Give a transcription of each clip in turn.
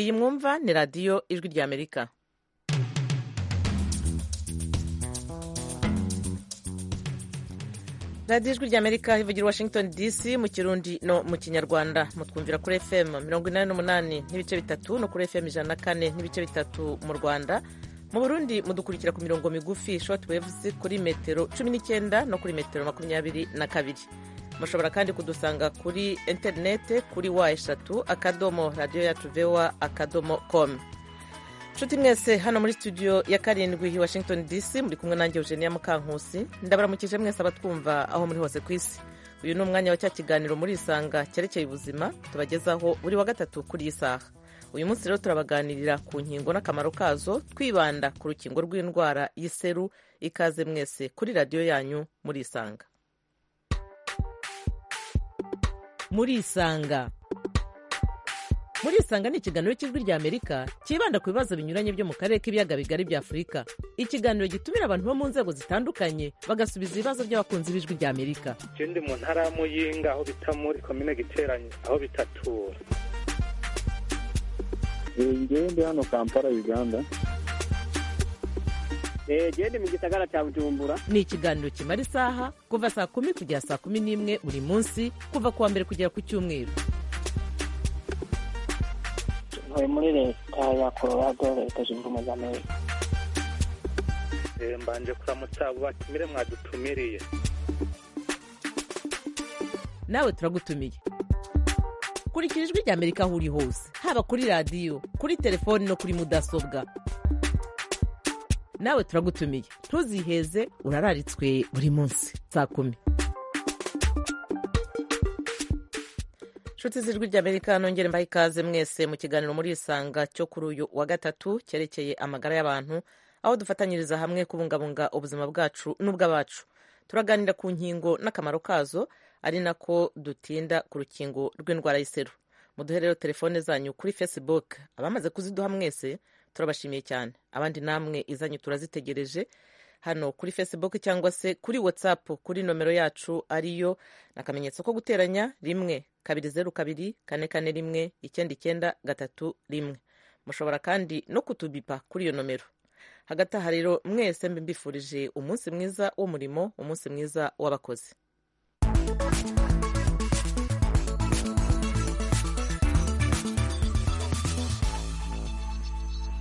iyi mwumva ni radiyo ijwi ry'amerika radiyo ijwi ry'amerika ivugira washington dc mu kirundi no mu kinyarwanda mutwumvira kuri fm mirongo inani n'umunani n'ibice bitatu no kuri fm ijana na kane n'ibice bitatu mu rwanda mu burundi mudukurikira ku mirongo migufi short waves kuri metero cumi n'icyenda no kuri metero makumyabiri na kabiri mushobora kandi kudusanga kuri interinete kuri wa eshatu akadomo radiyo yacu vewa akadomo komu nshuti mwese hano muri studio ya karindwi washington dc muri kumwe nanjye eugenia mukankusi ndabaramukije mwese abatwumva aho muri hose ku isi uyu ni umwanya wa cya kiganiro muri isanga cyerekeye ubuzima tubagezaho buri wa gatatu kuri iyi saha uyu munsi rero turabaganirira ku nkingo n'akamaro kazo twibanda ku rukingo rw'indwara y'iseru ikaze mwese kuri radiyo yanyu muri isanga muri isanga muri isanga ni ikiganiro cy'ijwi ry'amerika cyibanda ku bibazo binyuranye byo mu karere k'ibiyaga bigari bya afurika ikiganiro gitumira abantu bo mu nzego zitandukanye bagasubiza ibibazo by'abakunzi b'ijwi ry'amerika ikindi mu ntara ya muyinga aho bita muri komine giteranye aho bitatura ngende hano kampala uganda gende mu gisagara cya bujumbura ni ikiganiro kimara isaha kuva saa kumi kugera saa kumi n'imwe buri munsi kuva kuwa mbere kugera ku cyumweru ntuye muri leta ya colorado leta zunze ubumwe za amerika mbanje kuramutsa abo batumire mwadutumiriye nawe turagutumiye kurikira ijwi rya amerika aho uri hose haba kuri radiyo kuri telefoni no kuri mudasobwa nawe turagutumiye ntuziheze urararitswe buri munsi saa kumi nshuti z'ijwi ry'amerika nongere mbaha ikaze mwese mu kiganiro muri isanga cyo kuri uyu wa gatatu cyerekeye amagara y'abantu aho dufatanyiriza hamwe kubungabunga ubuzima bwacu n'ubw'abacu turaganira ku nkingo n'akamaro kazo ari nako dutinda ku rukingo rw'indwara y'iseru muduhe rero telefone zanyu kuri facebook abamaze kuziduha mwese turabashimiye cyane abandi namwe izanyu turazitegereje hano kuri facebook cyangwa se kuri whatsapp kuri nomero yacu ariyo ni akamenyetso ko guteranya rimwe kabiri zeru kabiri kane kane rimwe icyenda icyenda gatatu rimwe mushobora kandi no kutubipa kuri iyo nomero hagati aha rero mwese mbifurije umunsi mwiza w'umurimo umunsi mwiza w'abakozi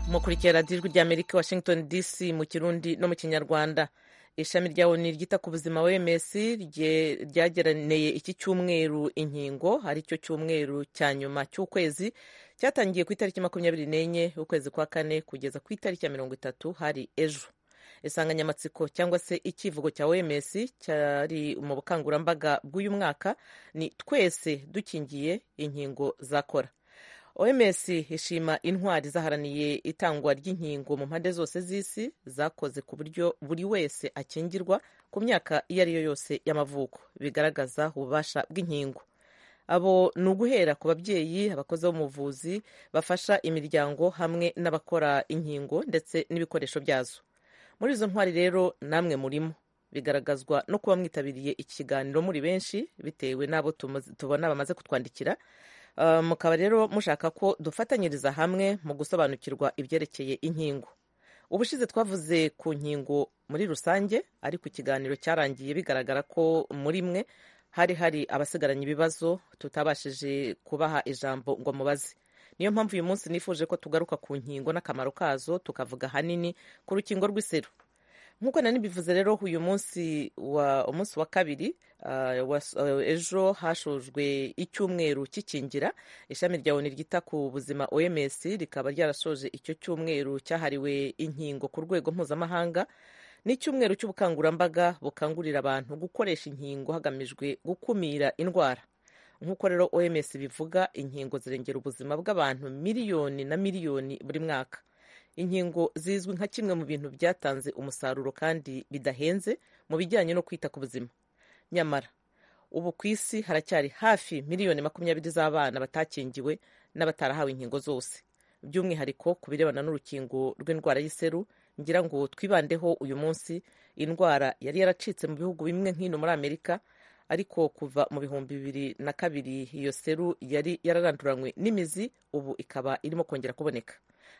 mukurikira radiyo ijwi ry'amerika washington dc mu kirundi no mu kinyarwanda ishami rya oni ryita ku buzima wms ryageraneye iki cyumweru inkingo ari cyo cyumweru cya nyuma cy'ukwezi cyatangiye ku itariki makumyabiri n'enye ukwezi kwa kane kugeza ku itariki ya mirongo itatu hari ejo insanganyamatsiko cyangwa se icyivugo cya wms cyari mu bukangurambaga bw'uyu mwaka ni twese dukingiye inkingo zakora oms ishima intwari zaharaniye itangwa ry'inkingo mu mpande zose z'isi zakoze ku buryo buri wese akingirwa ku myaka iyo ari yo yose y'amavuko bigaragaza ububasha bw'inkingo abo ni uguhera ku babyeyi abakozi b'umuvuzi bafasha imiryango hamwe n'abakora inkingo ndetse n'ibikoresho byazo muri izo ntwari rero namwe murimo bigaragazwa no kuba mwitabiriye ikiganiro muri benshi bitewe n'abo tubona bamaze kutwandikira mukaba rero mushaka ko dufatanyiriza hamwe mu gusobanukirwa ibyerekeye inkingo ubushize twavuze ku nkingo muri rusange ariko ikiganiro cyarangiye bigaragara ko muri mwe hari hari abasigaranye ibibazo tutabashije kubaha ijambo ngo mubaze niyo mpamvu uyu munsi nifuje ko tugaruka ku nkingo n'akamaro kazo tukavuga ahanini ku rukingo rw'iseru nk'uko nanibivuze rero uyu munsi wa umunsi wa kabiri ejo hashojwe icyumweru cy'ikingira ishami rya oni ryita ku buzima oms rikaba ryarasoje icyo cyumweru cyahariwe inkingo ku rwego mpuzamahanga ni icyumweru cy'ubukangurambaga bukangurira abantu gukoresha inkingo hagamijwe gukumira indwara nk'uko rero oms bivuga inkingo zirengera ubuzima bw'abantu miliyoni na miliyoni buri mwaka inkingo zizwi nka kimwe mu bintu byatanze umusaruro kandi bidahenze mu bijyanye no kwita ku buzima nyamara ubu ku isi haracyari hafi miliyoni makumyabiri z'abana batakingiwe n'abatarahawe inkingo zose by'umwihariko ku birebana n'urukingo rw'indwara y'iseru ngira ngo twibandeho uyu munsi indwara yari yaracitse mu bihugu bimwe nk'ino muri amerika ariko kuva mu bihumbi bibiri na kabiri iyo seru yari yararanduranywe n'imizi ubu ikaba irimo kongera kuboneka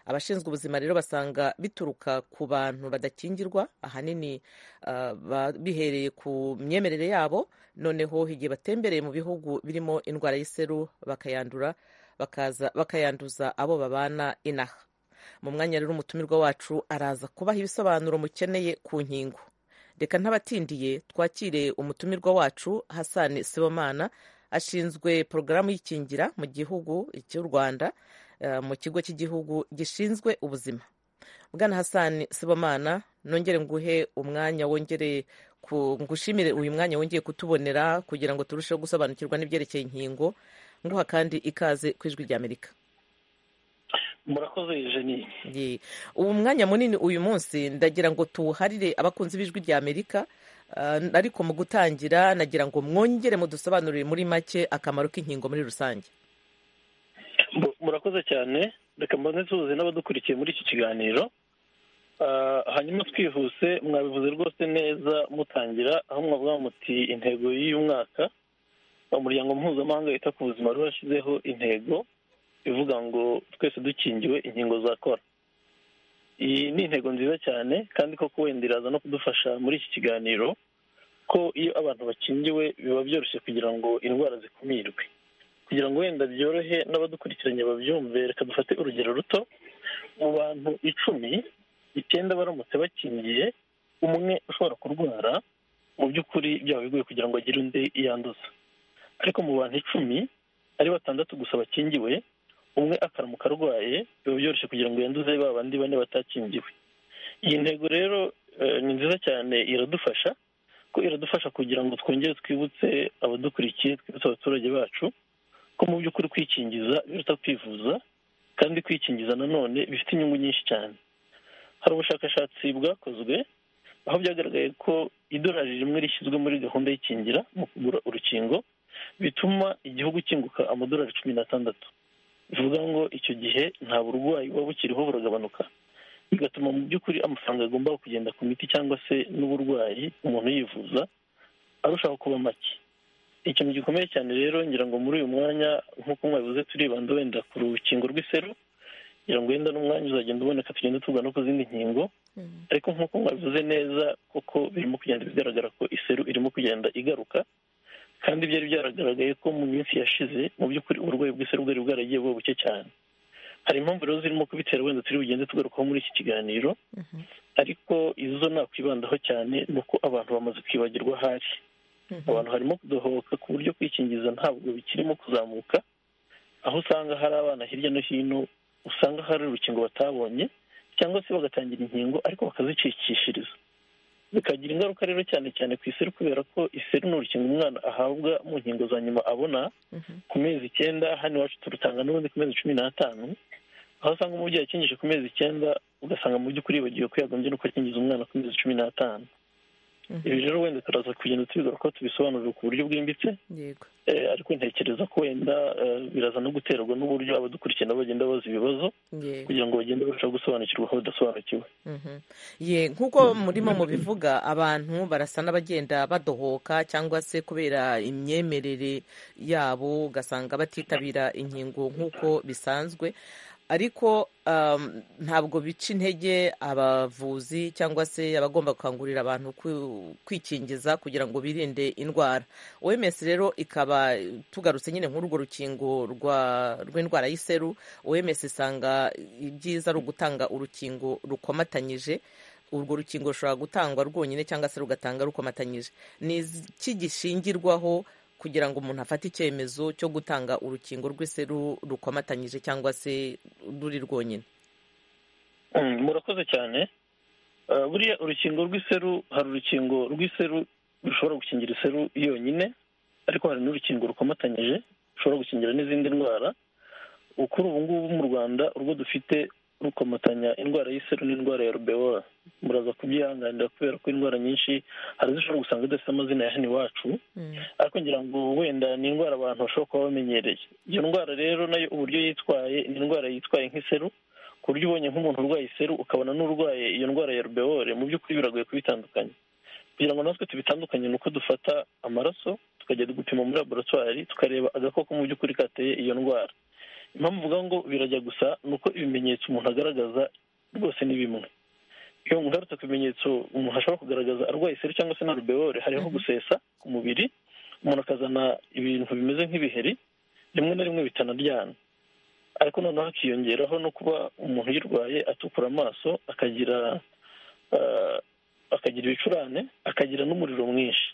abashinzwe ubuzima rero basanga bituruka ku bantu badakingirwa ahanini ah, ba- bihereye ku myemerere yabo noneho igihe batembereye mu bihugu birimo indwara y'iseru bakayandura bakaza bakayanduza abo babana inaha mu mwanya rero umutumirwa wacu araza kubaha ibisobanuro mukeneye ku nkingo reka ntabatindiye twakire umutumirwa wacu hasani sibomana ashinzwe porogaramu y'ikingira mu gihugu cy'u rwanda eh, mu kigo cy'igihugu gishinzwe ubuzima bwana hasani sibomana nongere nguhe umwanya wongere ku- ngushimire uyu mwanya wongeye kutubonera kugira ngo turusheho gusobanukirwa n'ibyerekeye inkingo nguha kandi ikaze ku ijwi ry'amerika murakoze jeni Ye. ubu mwanya munini uyu munsi ndagira ngo tuwuharire abakunzi b'ijwi rya amerika Ah, ariko mu gutangira nagira ngo mwongere mudusobanurire muri make akamaro k'inkingo muri rusange Mu- murakoze cyane reka mbanze nsuhuze n'abadukurikiye muri iki kiganiro Ah, hanyuma twihuse mwabivuze rwose neza mutangira aho mwavuga muti intego y'uyu mwaka umuryango mpuzamahanga wita ku buzima rero washyizeho intego ivuga ngo twese dukingiwe inkingo za kora iyi ni intego nziza cyane kandi koko wenda iraza no kudufasha muri iki kiganiro ko iyo abantu bakingiwe biba byoroshye kugira ngo indwara zikumirwe kugira ngo wenda byorohe n'abadukurikiranye babyumve reka dufate urugero ruto mu bantu icumi icyenda baramutse bakingiye umwe ushobora kurwara mu by'ukuri byaba bigoye kugira ngo agire undi yanduza ariko mu bantu icumi ari batandatu gusa bakingiwe umwe akaramuka arwaye biba byoroshye kugira ngo yanduze ba bandi bane batakingiwe iyi ntego rero eh, ni nziza cyane iradufasha ko iradufasha kugira ngo twongere twibutse abadukurikiye twibutse abaturage bacu ko mu by'ukuri kwikingiza biruta kwivuza kandi kwikingiza nanone bifite inyungu nyinshi cyane hari ubushakashatsi bwakozwe aho byagaragaye ko idolari rimwe rishyizwe muri gahunda y'ikingira mu kugura urukingo bituma igihugu kinguka amadolari cumi n'atandatu bivuga ngo icyo gihe nta burwayi buba bukiriho buragabanuka bigatuma mu by'ukuri amafaranga agomba kugenda ku miti cyangwa se n'uburwayi umuntu yivuza arushaho kuba make ikintu gikomeye cyane rero ngira ngo muri uyu mwanya nk'uko mwabivuze turibanda wenda ku rukingo rw'iseru ngira ngo wenda n'umwanya uzagenda uboneka tugenda tuvuga no ku zindi nkingo ariko nk'uko mwabivuze neza koko birimo kugenda bigaragara ko iseru irimo kugenda igaruka kandi byari byaragaragaye ko mu minsi yashize mu by'ukuri uburwayi bw'iseru bwari bwaragiye buba buke cyane hari impamvu rero zirimo kubitera wenda turi bugende tugarukaho muri iki kiganiro ariko izo nakwibandaho cyane ni uko abantu bamaze kwibagirwa ahari abantu harimo kudohoka ku buryo kwikingiza ntabwo bikirimo kuzamuka aho usanga hari abana hirya no hino usanga hari urukingo batabonye cyangwa se bagatangira inkingo ariko bakazicikishiriza bikagira ingaruka rero cyane cyane ku iseru kubera ko iseru ni urukingo umwana ahabwa mu nkingo za nyuma abona ku mezi icyenda hano iwacu turutanga n'ubundi ku mezi cumi n'atanu aho usanga umubyeyi akingije ku mezi icyenda ugasanga mu by'ukuri yibagiwe ko yagombye no gukingiza umwana ku mezi cumi n'atanu Mhm. ibi rero wenda turaza kugenda tubigaruka tubisobanurira ku buryo bwimbitse yego eh, ariko ntekereza ko wenda eh, biraza no guterwa n'uburyo abadukurikira nabo bagenda baza ibibazo yego kugira ngo bagende barushaho gusobanukirwa aho badasobanukiwe Mhm. ye nk'uko murimo mubivuga abantu barasa n'abagenda badohoka cyangwa se kubera imyemerere yabo ugasanga batitabira inkingo nk'uko bisanzwe ariko um, ntabwo bica intege abavuzi cyangwa se abagomba gukangurira abantu kwi- kwikingiza kugira ngo birinde indwara oms rero ikaba tugarutse nyine nk'urwo rukingo rwa- rw'indwara y'iseru oms isanga ibyiza ari ugutanga urukingo rukomatanyije urwo rukingo rushobora gutangwa rwonyine cyangwa se rugatanga rukomatanyije ni iki gishingirwaho kugira ngo umuntu afate icyemezo cyo gutanga urukingo rw'iseru rukomatanyije cyangwa se ruri rwonyine Mm, murakoze cyane Eh, buriya urukingo rw'iseru hari urukingo rw'iseru rushobora gukingira iseru yonyine ariko hari n'urukingo rukomatanyije rushobora gukingira n'izindi ndwara kuri ubu ngubu mu rwanda urwo dufite rukomatanya indwara y'iseru n'indwara ya rubeola muraza kubyihanganira kubera ko indwara nyinshi hari zishobora gusanga zidafite amazina ya hano iwacu ariko ngira ngo wenda ni indwara abantu bashobora kuba bamenyereye iyo ndwara rero nayo uburyo yitwaye ni indwara yitwaye nk'iseru ku buryo ubonye nk'umuntu urwaye iseru ukabona n'urwaye iyo ndwara ya rubewore mu by'ukuri biragoye kubitandukanya kugira ngo natwe tubitandukanye ni uko dufata amaraso tukajya gupima muri laboratwari tukareba agakoko mu by'ukuri kateye iyo ndwara impamvu uvuga ngo birajya gusa ni uko ibimenyetso umuntu agaragaza rwose ni bimwe iyo ngarutse ku bimenyetso umuntu ashobora kugaragaza arwaye iseru cyangwa se na rubewore hariho gusesa ku mubiri umuntu akazana ibintu bimeze nk'ibiheri rimwe na rimwe bitanaryana ariko noneho hakiyongeraho no kuba umuntu uyirwaye atukura amaso akagira akagira ibicurane akagira n'umuriro mwinshi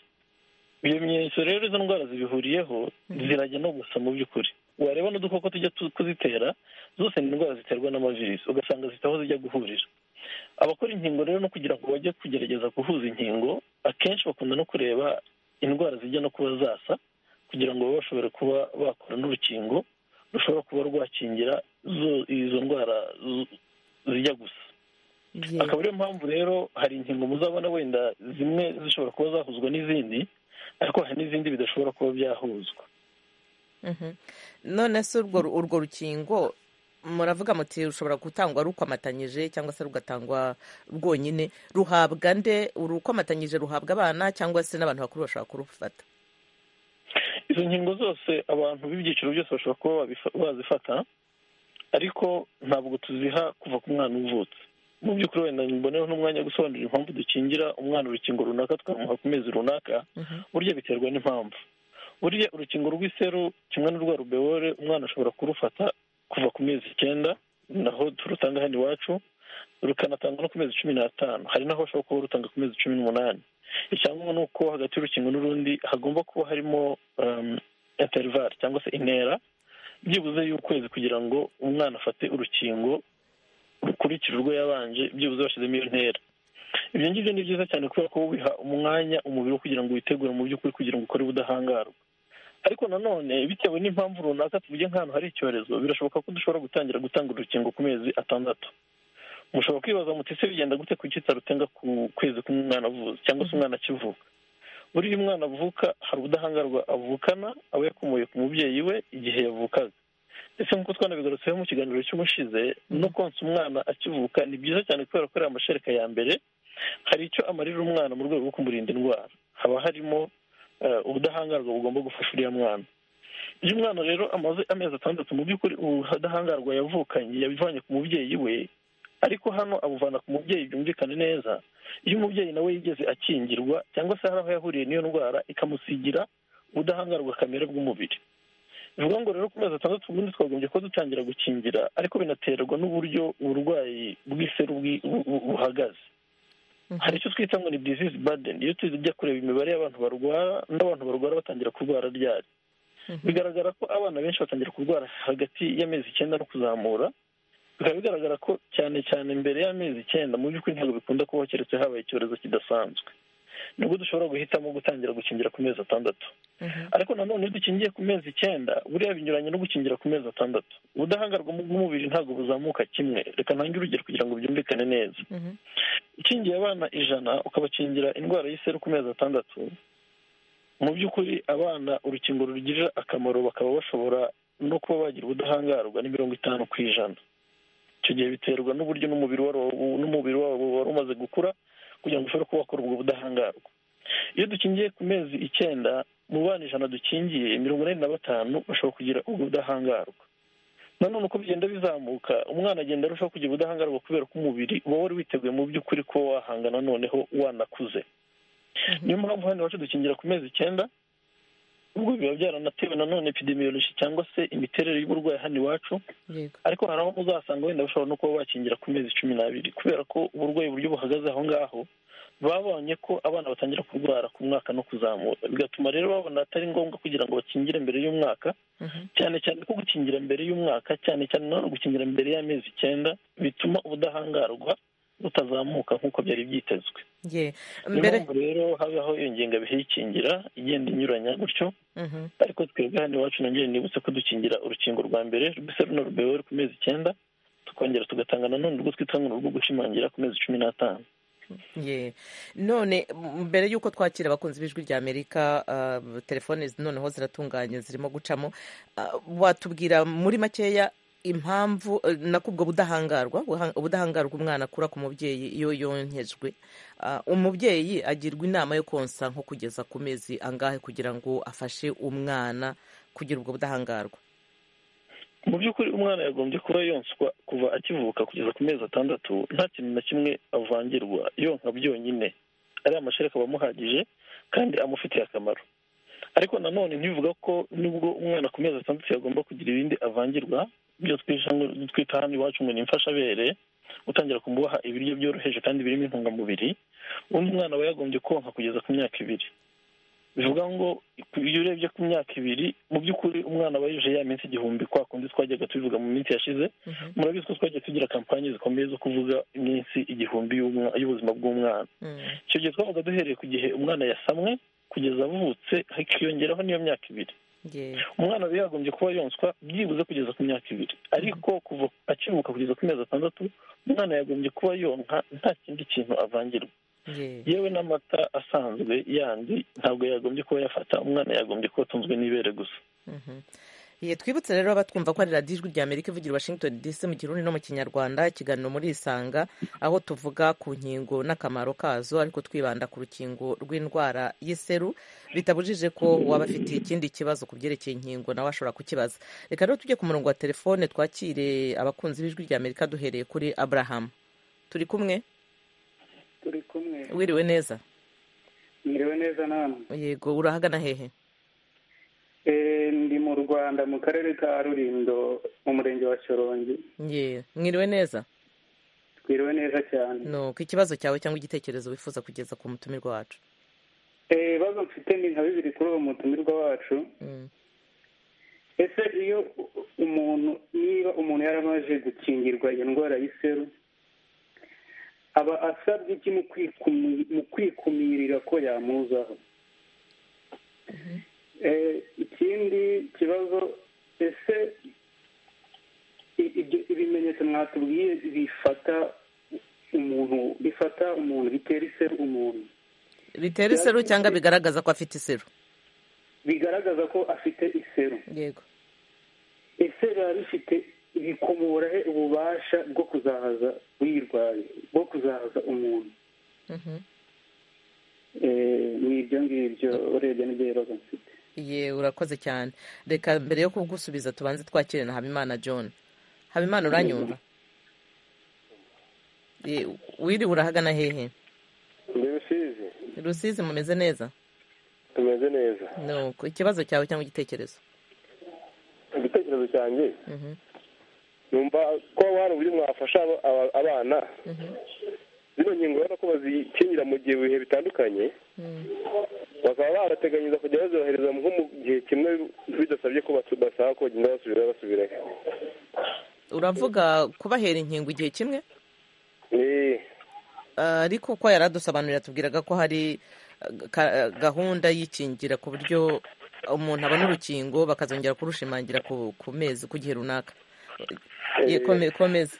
iyo bimenyetso rero izo ndwara zibihuriyeho zirajya no gusa mu by'ukuri wareba n'udukoko tujya kuzitera zose ni indwara ziterwa n'amavirisi ugasanga zitaho zijya guhurira abakora inkingo rero no kugira ngo bajye kugerageza guhuza inkingo akenshi bakunda no kureba indwara zijya no kuba zasa kugira ngo babe bashobore kuba bakora n'urukingo rushobora kuba rwakingira izo ndwara zijya gusa akaba ariyo mpamvu rero hari inkingo muzabona wenda zimwe zishobora kuba zahuzwa n'izindi ariko hari n'izindi bidashobora kuba byahuzwa none se urwo rukingo muravuga muti rushobora gutangwa rukomatanyije cyangwa se rugatangwa rwonyine ruhabwa nde urukomatanyije ruhabwa abana cyangwa se n'abantu bakuru bashobora kurufata izo nkingo zose abantu b'ibyiciro byose bashobora kuba bazifata ariko ntabwo tuziha kuva ku mwana uvutse mu by'ukuri wenda mboneho n'umwanya wo gusobanurira impamvu dukingira umwana urukingo runaka tukamuha ku mezi runaka burya biterwa n'impamvu burya urukingo rw'iseru kimwe n'urwa rubewore umwana ashobora kurufata kuva ku mezi icyenda naho turutanga hano iwacu rukanatangwa no ku mezi cumi n'atanu hari n'aho bashobora kuba barutanga ku mezi cumi n'umunani icyangombwa ni uko hagati y'urukingo n'urundi hagomba kuba harimo interivari cyangwa se intera byibuze y'ukwezi kugira ngo umwana afate urukingo rukurikira urwo yabanje byibuze bashyizemo iyo ntera ibyo ngibyo ni byiza cyane kubera ko biha umwanya umubiri wo kugira ngo witegure mu by'ukuri kugira ngo ukore ubudahangarwa ariko nanone bitewe n'impamvu runaka tuvuge nk'ahantu hari icyorezo birashoboka ko dushobora gutangira gutanga urukingo ku mezi atandatu mushobora kwibaza muti se bigenda gute kuki tarutenga ku kwezi k'umwana avuze cyangwa se umwana akivuka buriya umwana avuka hari ubudahangarwa avukana aba yakumuye ku mubyeyi we igihe yavukaga ndetse nk'uko twanabigarutseho mu kiganiro cy'ubushize no konsa umwana akivuka ni byiza cyane kubera ko ari amashereka ya mbere hari icyo amarira umwana mu rwego rwo kumurinda indwara haba harimo ubudahangarwa bugomba gufasha uriya mwana iyo umwana rero amaze amezi atandatu mu by'ukuri ubudahangarwa yavukanye yabivanye ku mubyeyi we ariko hano abuvana ku mubyeyi byumvikane neza iyo umubyeyi nawe yigeze akingirwa cyangwa se hari aho yahuriye n'iyo ndwara ikamusigira ubudahangarwa kamere bw'umubiri bivuga ngo rero ku mezi atandatu ubundi twagombye kuba dutangira gukingira ariko binaterwa n'uburyo uburwayi bw'iseru buhagaze hari icyo twita ngo ni disease burden iyo tujya kureba imibare y'abantu barwara n'abantu barwara batangira kurwara ryari bigaragara ko abana benshi batangira kurwara hagati y'amezi icyenda no kuzamura bikaba bigaragara ko cyane cyane mbere y'amezi icyenda mu by'ukuri ntabwo bikunda kubaho keretse habaye icyorezo kidasanzwe nibwo dushobora guhitamo gutangira gukingira ku mezi atandatu ariko nanone iyo dukingiye ku mezi icyenda buriya binyuranye no gukingira ku mezi atandatu ubudahangarwa bw'umubiri ntabwo buzamuka kimwe reka ntange urugero kugira ngo byumvikane neza ukingiye abana ijana ukabakingira indwara y'iseru ku mezi atandatu mu by'ukuri abana urukingo rugirira akamaro bakaba bashobora no kuba bagira ubudahangarwa ni mirongo itanu ku ijana icyo gihe biterwa n'uburyo n'umubiri wabo wari umaze gukura kugira ngo ushobore kuba wakora ubwo budahangarwa iyo dukingiye ku mezi icyenda mu bana ijana dukingiye mirongo inani na batanu bashobora kugira ubwo budahangarwa nanone uko bigenda bizamuka umwana agenda arushaho kugira ubudahangarwa kubera ko umubiri uba wari witeguye mu by'ukuri kuba wahangana noneho wanakuze niyo mpamvu hano iwacu dukingira ku mezi icyenda ubwo biba byaranatewe nanone epidemiyoloji cyangwa se imiterere y'uburwayi hano iwacu ariko hari aho muzasanga wenda bashobora no kuba bakingira ku mezi cumi n'abiri kubera ko uburwayi uburyo buhagaze aho ngaho babonye ko abana batangira kurwara ku mwaka no kuzamura bigatuma rero babona atari ngombwa kugira ngo bakingire mbere y'umwaka cyane cyane ko gukingira mbere y'umwaka cyane cyane nanone gukingira mbere y'amezi icyenda bituma ubudahangarwa butazamuka nk'uko byari byitezwe niyo mpamvu rero habaho iyo ngengabihe y'ikingira igenda inyuranya gutyo ariko twebwe hano iwacu nongere nibutse ko dukingira urukingo rwa mbere rwise runo rubewe ku mezi icyenda tukongera tugatanga nanone urwo twita ngo urwo gushimangira ku mezi cumi n'atanu none mbere y'uko twakira abakunzi b'ijwi rya amerika telefone noneho ziratunganye zirimo gucamo watubwira muri makeya impamvu eh, nako ubwo budahangarwa buha- ubudahangarwa umwana akura ku mubyeyi iyo yonyejwe Ah, umubyeyi agirwa inama yo konsa nko kugeza ku mezi angahe kugira ngo afashe umwana kugira ubwo budahangarwa mu by'ukuri umwana yagombye kuba yonswa kuva akivuka kugeza ku mezi atandatu nta kintu na kimwe avangirwa yonka byonyine ariya mashereka aba amuhagije kandi amufitiye akamaro ariko nanone ntibivuga ko nubwo umwana ku mezi atandatu yagomba kugira ibindi avangirwa ibyo twisha ngo- twita hano iwacu ngo ni imfashabere utangira kumuha ibiryo byoroheje kandi birimo intungamubiri undi mwana aba yagombye konka kugeza ku myaka ibiri bivuga ngo iyo urebye ku myaka ibiri mu by'ukuri umwana aba yuje ya minsi igihumbi kwa kundi twajyaga tubivuga mu minsi yashize Mhm. murabizi ko twajya tugira kampani zikomeye zo kuvuga iminsi igihumbi y'umwa- y'ubuzima bw'umwana Mm. icyo gihe twabaga duhereye ku gihe umwana yasamwe kugeza avutse hakiyongeraho n'iyo myaka ibiri Ye- umwana aba yagombye kuba yonswa byibuze kugeza ku myaka ibiri ariko kuva akivuka kugeza ku mezi atandatu umwana yagombye kuba yonka nta kindi kintu avangirwa ye- yewe n'amata asanzwe yandi ntabwo yagombye kuba yafata umwana yagombye kuba atunzwe n'ibere gusa Mhm. Ye, twibutse rero abatwumva ko ari radiyo ijwi ry'amerika ivugira i washington dc mu kirundi no mu kinyarwanda ikiganiro muri isanga aho tuvuga ku nkingo n'akamaro kazo ariko twibanda ku rukingo rw'indwara y'iseru bitabujije ko waba afitiye ikindi kibazo ku byerekeye inkingo nawe ashobora kukibaza reka rero tujye ku murongo wa telefone twakire abakunzi b'ijwi ry'amerika duhereye kuri abraham turi kumwe turi kumwe wiriwe neza mwiriwe neza namwe yego urahagana hehe Eh, ndi mu rwanda mu karere ka rurindo mu murenge wa shorongi ye mwiriwe neza twiriwe neza cyane nuko ikibazo cyawe cyangwa igitekerezo wifuza kugeza ku mutumirwa wacu Eh, ibibazo mfite ni nka bibiri kuri uwo mutumirwa wacu Mm. ese iyo umuntu niba umuntu yaramaze gukingirwa iyo ndwara y'iseru aba asabye iki mu kwikumi- mu kwikumirira ko yamuzaho Eh, ikindi kibazo ese i- ibyo- ibimenyetso mwatubwiye bifata umuntu bifata umuntu bitera iseru umuntu bitera iseru cyangwa bigaragaza ko afite iseru bigaragaza ko afite iseru yego ese biba bifite bikumura he ububasha bwo kuzahaza uyirwaye bwo kuzahaza umuntu Mhm. Eh, ni ibyo ngibyo urebye n'ibyo bibazo mfite ye urakoze cyane reka mbere yo kugusubiza tubanze twakire na habimana john habimana uranyumva Ye, wiriwe urahagana hehe ndi rusizi rusizi mumeze neza tumeze neza nuko ikibazo cyawe cyangwa igitekerezo igitekerezo cyanjye Mhm. numva ko hari uburyo mwafasha aba- aba- abana Mhm. zino nkingo urabona ko bazikingira mu gihe ibihe bitandukanye Mm. bakaba barateganyiriza kujya bazohereza nko mu gihe kimwe bidasabye ko basu- basaba ko bagenda basubira basubirayo uravuga kubahera inkingo igihe kimwe Eh, ariko ko yari adusobanurira tubwiraga ko hari eh, ga- gahunda y'ikingira ku buryo umuntu abona urukingo bakazongera kurushimangira ku ku mezi ku gihe runaka Ye, kome- komeza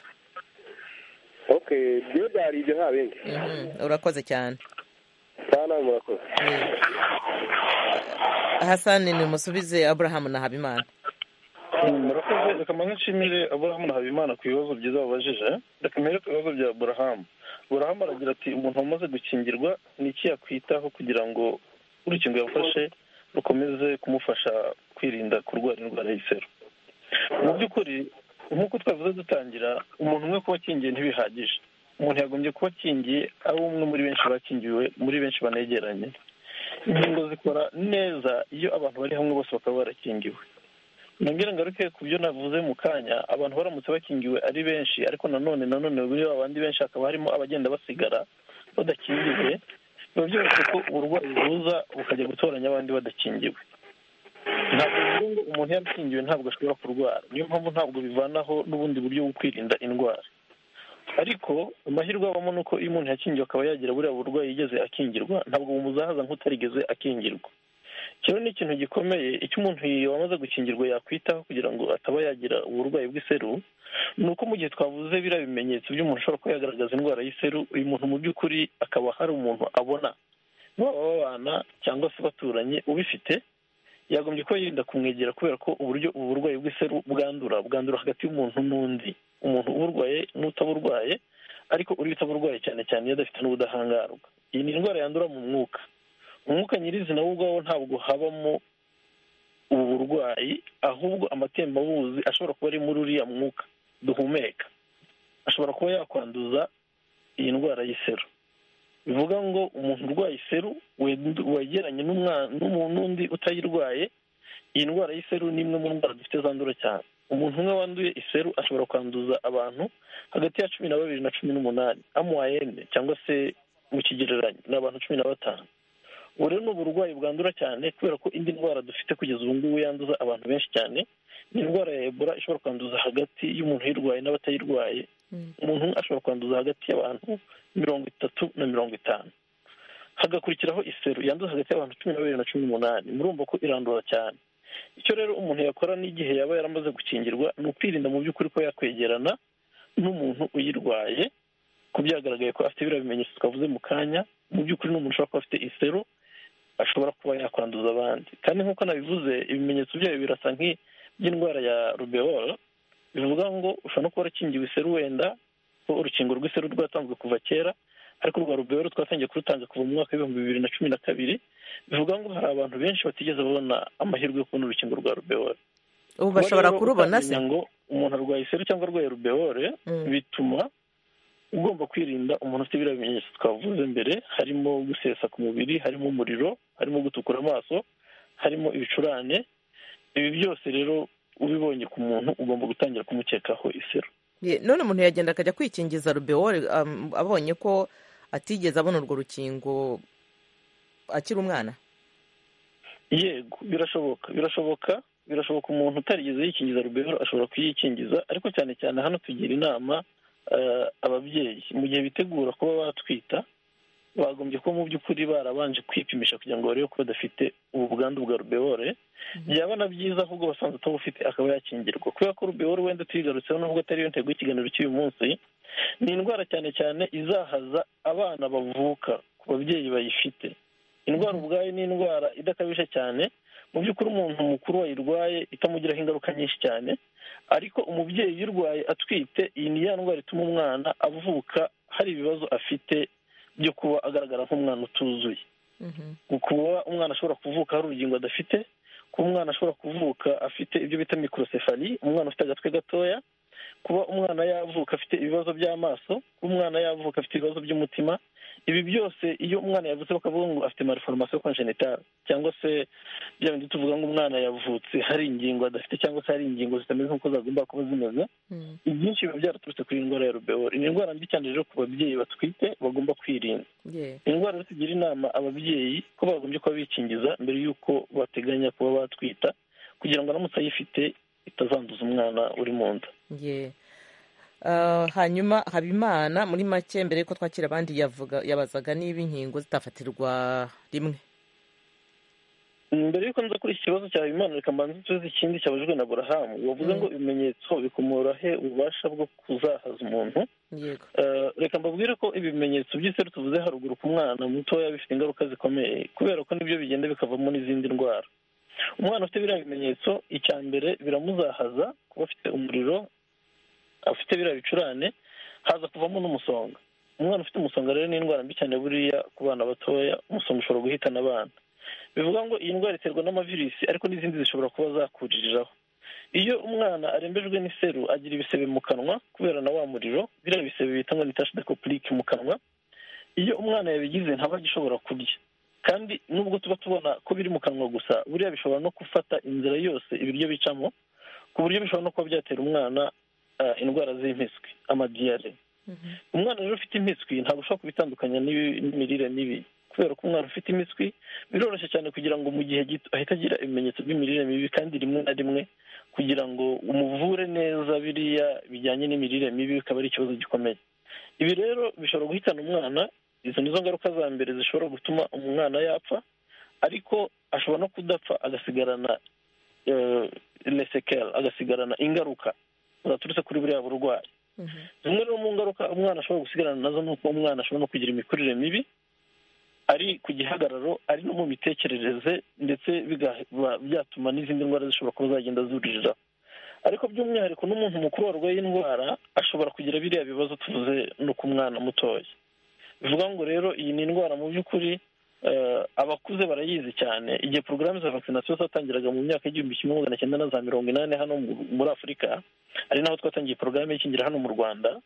okay byo byari ibyo nta bindi Mhm, urakoze cyane nta nawe murakoze Ye. hasani nimusubize aburahamu na habimana murakoze reka mbanze nshimire aburahamu na habimana ku bibazo byiza babajije reka mbere ku bibazo bya aburahamu aburahamu aragira ati umuntu wamaze gukingirwa ni iki yakwitaho kugira ngo urukingo yafashe rukomeze kumufasha kwirinda kurwara indwara y'iseru mu by'ukuri nk'uko twavuze dutangira umuntu umwe kuba akingiye ntibihagije umuntu yagombye kuba akingiye ari umwe muri benshi bakingiwe muri benshi banegeranye inkingo zikora neza iyo abantu bari hamwe bose bakaba barakingiwe nongere ngaruke ku byo navuze mu kanya abantu baramutse bakingiwe ari benshi ariko nanone nanone muri ba bandi benshi hakaba harimo abagenda basigara badakingiwe biba byoroshye ko uburwayi buza bukajya gutoranya abandi badakingiwe ntabwo bivuga ngo umuntu yarakingiwe ntabwo ashobora kurwara niyo mpamvu ntabwo bivanaho n'ubundi buryo bwo kwirinda indwara ariko amahirwe abamo ni uko iyo umuntu yakingiwe akaba yagira buriya burwayi yigeze akingirwa ntabwo bumuzahaza nk'utarigeze akingirwa kino ni ikintu gikomeye icyo umuntu wamaze gukingirwa yakwitaho kugira ngo ataba yagira uburwayi bw'iseru ni uko mu gihe twavuze biriya bimenyetso by'umuntu ushobora kuba yagaragaza indwara y'iseru uyu muntu mu by'ukuri akaba hari umuntu abona baba babana cyangwa se baturanye ubifite yagombye kuba yirinda kumwegera kubera ko uburyo ubu burwayi bw'iseru bwandura bwandura hagati y'umuntu n'undi umuntu uburwaye n'utaburwaye ariko uri utaburwaye cyane cyane iyo adafite n'ubudahangarwa iyi ni indwara yandura mu mwuka umwuka nyirizina wo ubwawo ntabwo habamo ubu burwayi ahubwo amatembabuzi ashobora kuba ari muri uriya mwuka duhumeka ashobora kuba yakwanduza iyi ndwara y'iseru bivuga ngo umuntu urwaye iseru wegeranye n'undi utayirwaye iyi ndwara y'iseru ni imwe mu ndwara dufite zandura cyane umuntu umwe wanduye iseru ashobora kwanduza abantu hagati ya cumi na babiri na cumi n'umunani amuwayene cyangwa se mu kigereranyo ni abantu cumi na batanu ubu rero ni uburwayi bwandura cyane kubera ko indi ndwara dufite kugeza ubu ngubu yanduza abantu benshi cyane ni indwara ya ebola ishobora kwanduza hagati y'umuntu uyirwaye n'abatayirwaye umuntu umwe ashobora kwanduza hagati y'abantu mirongo itatu na mirongo itanu hagakurikiraho iseru yanduza hagati y'abantu cumi na babiri na cumi n'umunani murumva ko irandura cyane icyo rero umuntu yakora n'igihe yaba yaramaze gukingirwa ni ukwirinda mu by'ukuri ko yakwegerana n'umuntu uyirwaye ko byagaragaye ko afite biriya bimenyetso twavuze mu kanya mu by'ukuri n'umuntu ushobora kuba afite iseru ashobora kuba yakwanduza abandi kandi nk'uko nabivuze ibimenyetso byayo birasa nk'iby'indwara ya rubeola bivuga ngo ushobora no kuba warakingiwe iseru wenda ko urukingo rw'iseru rwatanzwe kuva kera ariko urwa rubeola twatangiye kurutanga kuva mu mwaka w'ibihumbi bibiri na cumi na kabiri bivuga ngo hari abantu benshi batigeze babona amahirwe yo kubona urukingo rwa rubeola ubu bashobora kurubona se ngo umuntu arwaye iseru cyangwa arwaye rubeole bituma ugomba kwirinda umuntu ufite biriya bimenyetso twavuze mbere harimo gusesa ku mubiri harimo umuriro harimo gutukura amaso harimo ibicurane ibi byose rero ubibonye ku muntu ugomba gutangira kumukekaho iseru none umuntu yagenda akajya kwikingiza rubeole abonye ko atigeze abona urwo rukingo akiri umwana yego birashoboka birashoboka birashoboka umuntu utarigeze yikingiza rubeole ashobora kuyikingiza ariko cyane cyane hano tugira inama ababyeyi mu gihe bitegura kuba batwita bagombye kuba mu by'ukuri barabanje kwipimisha kugira ngo barebe ko badafite ubu bwandu bwa rubeole byaba na byiza ahubwo basanzwe atabufite akaba yakingirwa kubera ko rubeole wenda tuyigarutseho nubwo atari yo ntego y'ikiganiro cy'uyu munsi ni indwara cyane cyane izahaza abana bavuka ku babyeyi bayifite indwara ubwayo ni indwara idakabije cyane mu by'ukuri umuntu mukuru wayirwaye itamugiraho ingaruka nyinshi cyane ariko umubyeyi uyirwaye atwite iyi ni ya ndwara ituma umwana avuka hari ibibazo afite byo kuba agaragara nk'umwana utuzuye kuba umwana ashobora kuvuka hari urugingo adafite kuba umwana ashobora kuvuka afite ibyo bita mikorosefari umwana ufite agatwe gatoya kuba umwana yavuka afite ibibazo by'amaso kuba umwana yavuka afite ibibazo by'umutima ibi byose iyo umwana yavutse bakavuga ngo afite mariforomasiyo konjenitari cyangwa se bya bindi tuvuga ngo umwana yavutse hari ingingo adafite cyangwa se hari ingingo zitameze nk'uko zagomba kuba zimeze ibyinshi biba byaraturutse kuri iyi ndwara ya rubeole ni indwara mbi cyane rero ku babyeyi batwite bagomba kwirinda indwara rero tugira inama ababyeyi ko bagombye kuba bikingiza mbere y'uko bateganya kuba batwita kugira ngo aramutse ayifite itazanduza umwana uri mu nda hanyuma habimana muri make mbere y'uko twakira abandi yabazaga niba inkingo zitafatirwa rimwe mbere y'uko nza kuri iki kibazo cya habimana reka mbanze tuzi ikindi cyabajijwe na burahamu wavuze ngo ibimenyetso bikomora he ububasha bwo kuzahaza umuntu reka mbabwire ko ibimenyetso by'iseru tuvuze haruguru ku mwana mutoya bifite ingaruka zikomeye kubera ko nibyo bigenda bikavamo n'izindi ndwara umwana ufite biriya bimenyetso icya mbere biramuzahaza kuba afite umuriro afite biriya bicurane haza kuvamo n'umusonga umwana ufite umusonga rero ni indwara mbi cyane buriya ku bana batoya umusonga ushobora guhitana abana bivuga ngo iyi ndwara iterwa n'amavirisi ariko n'izindi zishobora kuba zakuririraho iyo umwana arembejwe n'iseru agira ibisebe mu kanwa kubera na wa muriro biriya bisebe bita ngo ni tashi dekopurike mu kanwa iyo umwana yabigize ntaba agishobora kurya kandi nubwo tuba tubona ko biri mu kanwa gusa buriya bishobora no gufata inzira yose ibiryo bicamo ku buryo bishobora no kuba byatera umwana indwara z'impiswi amadiyare umwana rero ufite impiswi ntabwo ushobora kubitandukanya n'imirire mibi kubera ko umwana ufite impiswi biroroshye cyane kugira ngo mu gihe gito ahita agira ibimenyetso by'imirire mibi kandi rimwe na rimwe kugira ngo umuvure neza biriya bijyanye n'imirire mibi bikaba ari ikibazo gikomeye ibi rero bishobora guhitana umwana izo nizo ngaruka za mbere zishobora gutuma umwana yapfa ariko ashobora no kudapfa agasigarana lesekera agasigarana ingaruka zaturutse kuri buriya burwayi zimwe rero mu ngaruka umwana ashobora gusigarana nazo ni uko umwana ashobora no kugira imikurire mibi ari ku gihagararo ari no mu mitekerereze ndetse bigaba byatuma n'izindi ndwara zishobora kuba zagenda zuririra ariko by'umwihariko n'umuntu mukuru warwaye indwara ashobora kugira biriya bibazo tuvuze no ku mwana mutoya bivuga ngo rero iyi ni indwara mu by'ukuri abakuze barayizi cyane igihe porogaramu za vakisinasiyo zatangiraga mu myaka y'igihumbi kimwe magana cyenda na za mirongo inani hano muri afurika ari naho twatangiye porogaramu y'ikingira hano mu rwanda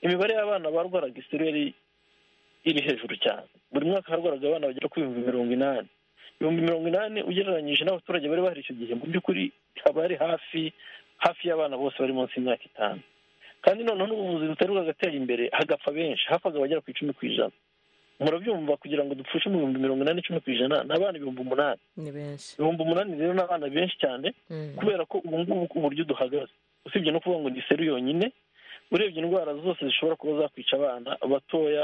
imibare y'abana barwaraga iseru yari iri hejuru cyane buri mwaka harwaraga abana bagera ku bihumbi mirongo inani ibihumbi mirongo inani ugereranyije n'abaturage bari bahari icyo gihe mu by'ukuri haba hari hafi hafi y'abana bose bari munsi y'imyaka itanu kandi noneho n'ubuvuzi butari bwagatera imbere hagapfa benshi hapfaga abagera ku icumi ku ijana murabyumva kugira ngo dupfushe mu bihumbi mirongo inani icumi ku ijana ni abana ibihumbi umunani ni benshi ibihumbi umunani rero ni abana benshi cyane kubera ko ubu ngubu ku buryo duhagaze usibye no kuvuga ngo ni seru yonyine urebye indwara zose zishobora kuba zakwica abana batoya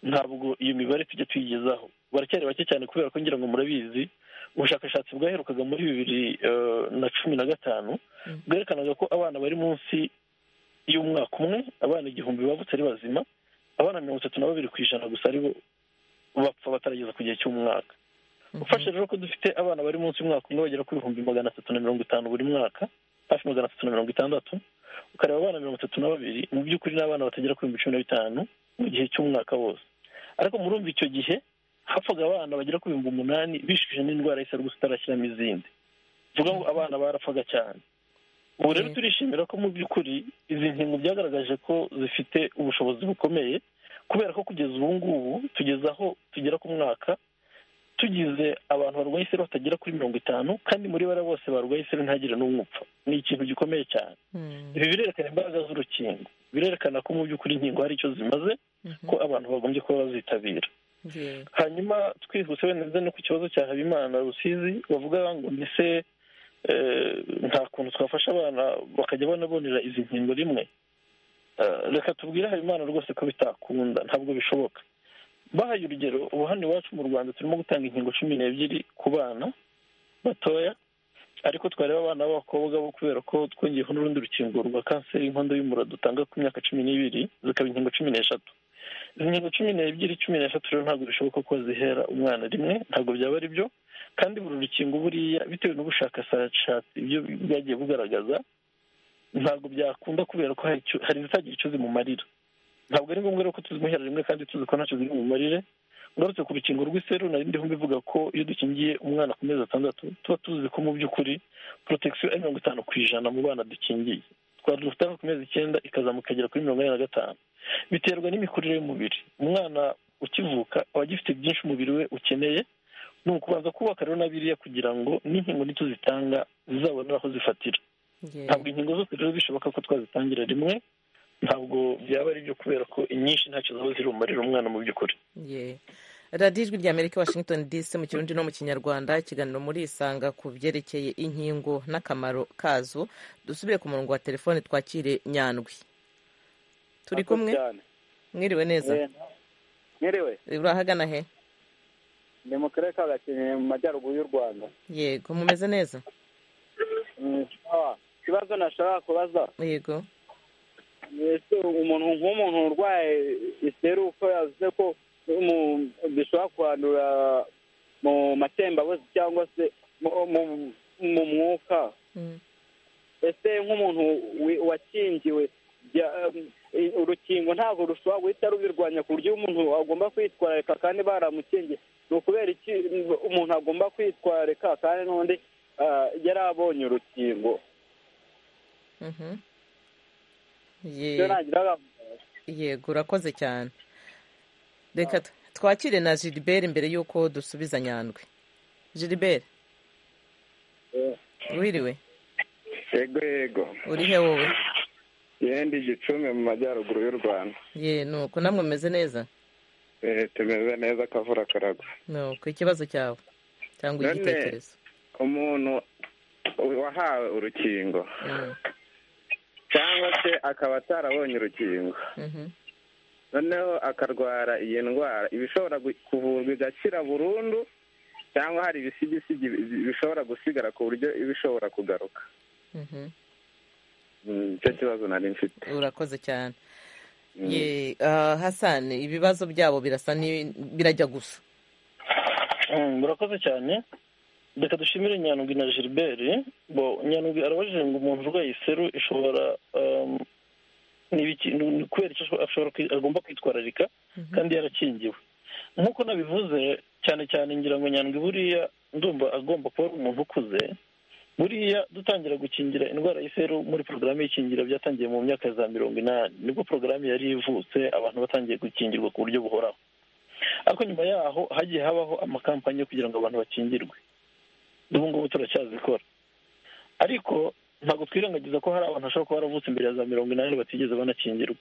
ntabwo iyo mibare tujya tuyigezaho baracyari bake cyane kubera ko ngira ngo murabizi ubushakashatsi bwaherukaga muri bibiri na cumi na gatanu bwerekanaga ko abana bari munsi y'umwaka umwe abana igihumbi bavutse ari bazima abana mirongo itatu na babiri ku ijana gusa aribo bapfa batarageza ku gihe cy'umwaka ufashe rero ko dufite abana bari munsi y'umwaka umwe bagera ku bihumbi magana atatu na mirongo itanu buri mwaka hafi magana atatu na mirongo itandatu ukareba abana mirongo itatu na babiri mu by'ukuri ni abana batagera ku bihumbi cumi na bitanu mu gihe cy'umwaka wose ariko murumva icyo gihe hapfaga abana bagera ku bihumbi umunani bishije n'indwara y'iseru gusa itarashyiramo izindi bivuga ngo abana barapfaga cyane ubu rero turishimira ko mu by'ukuri izi nkingo byagaragaje ko zifite ubushobozi bukomeye kubera ko kugeza ubu ngubu tugeze aho tugera ku mwaka tugize abantu barwaye iseru batagera kuri mirongo itanu kandi muri bara bose barwaye iseru ntagire n'umwe upfa ni ikintu gikomeye cyane ibi birerekana imbaraga z'urukingo birerekana ko mu by'ukuri inkingo hari icyo zimaze ko abantu bagombye kuba bazitabira hanyuma twihuse wenda no ku kibazo cya habimana rusizi bavuga ngo mbese nta kuntu twafasha abana bakajya banabonera izi nkingo rimwe reka tubwire habimana rwose ko bitakunda ntabwo bishoboka bahaye urugero ubu hano iwacu mu rwanda turimo gutanga inkingo cumi n'ebyiri ku bana batoya ariko twareba abana b'abakobwa bo kubera ko twongeyeho n'urundi rukingo rwa kanseri y'inkondo y'umura dutanga ku myaka cumi n'ibiri zikaba inkingo cumi n'eshatu izi nkingo cumi n'ebyiri cumi n'eshatu rero ntabwo bishoboka ko zihera umwana rimwe ntabwo byaba ari byo kandi buri rukingo buriya bitewe n'ubushakashatsi ibyo bwagiye bugaragaza ntabwo byakunda kubera ko hari izitagira icyo zimumarira ntabwo ari ngombwa rero ko tuzimuhera rimwe kandi tuzi ko ntacyo ziri bumarire ngarutse ku rukingo rw'iseru nari ndiho mbivuga ko iyo dukingiye umwana ku mezi atandatu tuba tuzi ko mu by'ukuri porotesiyo ari mirongo itanu ku ijana mu bana dukingiye twari dufite ku mezi icyenda ikazamuka ikagera kuri mirongo ine na gatanu biterwa n'imikurire y'umubiri umwana ukivuka aba agifite byinshi umubiri we ukeneye ni ukubanza kubaka rero na biriya kugira ngo n'inkingo nituzitanga zizabonera aho zifatira ntabwo inkingo zose rero bishoboka ko twazitangira rimwe ntabwo byaba ari byo kubera ko inyinshi ntacyo zaba zirumarira umwana mu by'ukuri radiyo ijwi rya amerika washington dc mu kirundi no mu kinyarwanda ikiganiro muri isanga ku byerekeye inkingo n'akamaro kazo dusubire ku murongo wa telefone twakire nyandwi turi kumwe mwiriwe neza mwiriwe urahagana he ni mu karere ka gakenke mu majyaruguru y'u rwanda yego mumeze neza ikibazo nashobora kubaza yego umuntu nk'umuntu urwaye iseru uko yavuze ko bishobora kwandura mu matembabuzi cyangwa se mu mwuka ese nk'umuntu wakingiwe urukingo ntabwo rushobora guhita rubirwanya ku buryo umuntu agomba kwitwararika kandi baramukingiye ni ukubera iki umuntu agomba kwitwararika kandi n'undi yari abonye urukingo yego urakoze cyane reka twakire na giliberi mbere y'uko dusubiza nyandwi giliberi wiriwe yego yego urihe wowe yenda igicumbi mu majyaruguru y'u rwanda ye nuko namwe mumeze neza tumeze neza akavura karagwa nuko ikibazo cyawe cyangwa igitekerezo umuntu wahawe urukingo cyangwa se akaba atarabonye urukingo noneho akarwara iyi ndwara iba ishobora kuvurwa igakira burundu cyangwa hari ibisigisigi bishobora gusigara ku buryo iba ishobora kugaruka icyo kibazo nari mfite urakoze cyane hasani ibibazo byabo birasa birajya gusa murakoze cyane reka dushimire nyandwi na gilbert bo nyandwi arabajije ngo umuntu urwaye iseru ishobora um, n'ibiki- ni- kubera icyo ashobora- ashobora kwi- agomba kwitwararika kandi yarakingiwe nk'uko nabivuze cyane cyane ngira ngo nyandwi buriya ndumva agomba kuba ari umuntu ukuze buriya dutangira gukingira indwara y'iseru muri porogaramu y'ikingira byatangiye mu myaka ya za mirongo inani nibwo porogaramu yari ivutse abantu batangiye gukingirwa ku buryo buhoraho ariko nyuma yaho hagiye habaho amakampani yo kugira ngo abantu bakingirwe n'ubu ngubu turacyazikora ariko ntabwo twirengagiza ko hari abantu bashobora kuba baravutse imbere ya za mirongo inani batigeze banakingirwa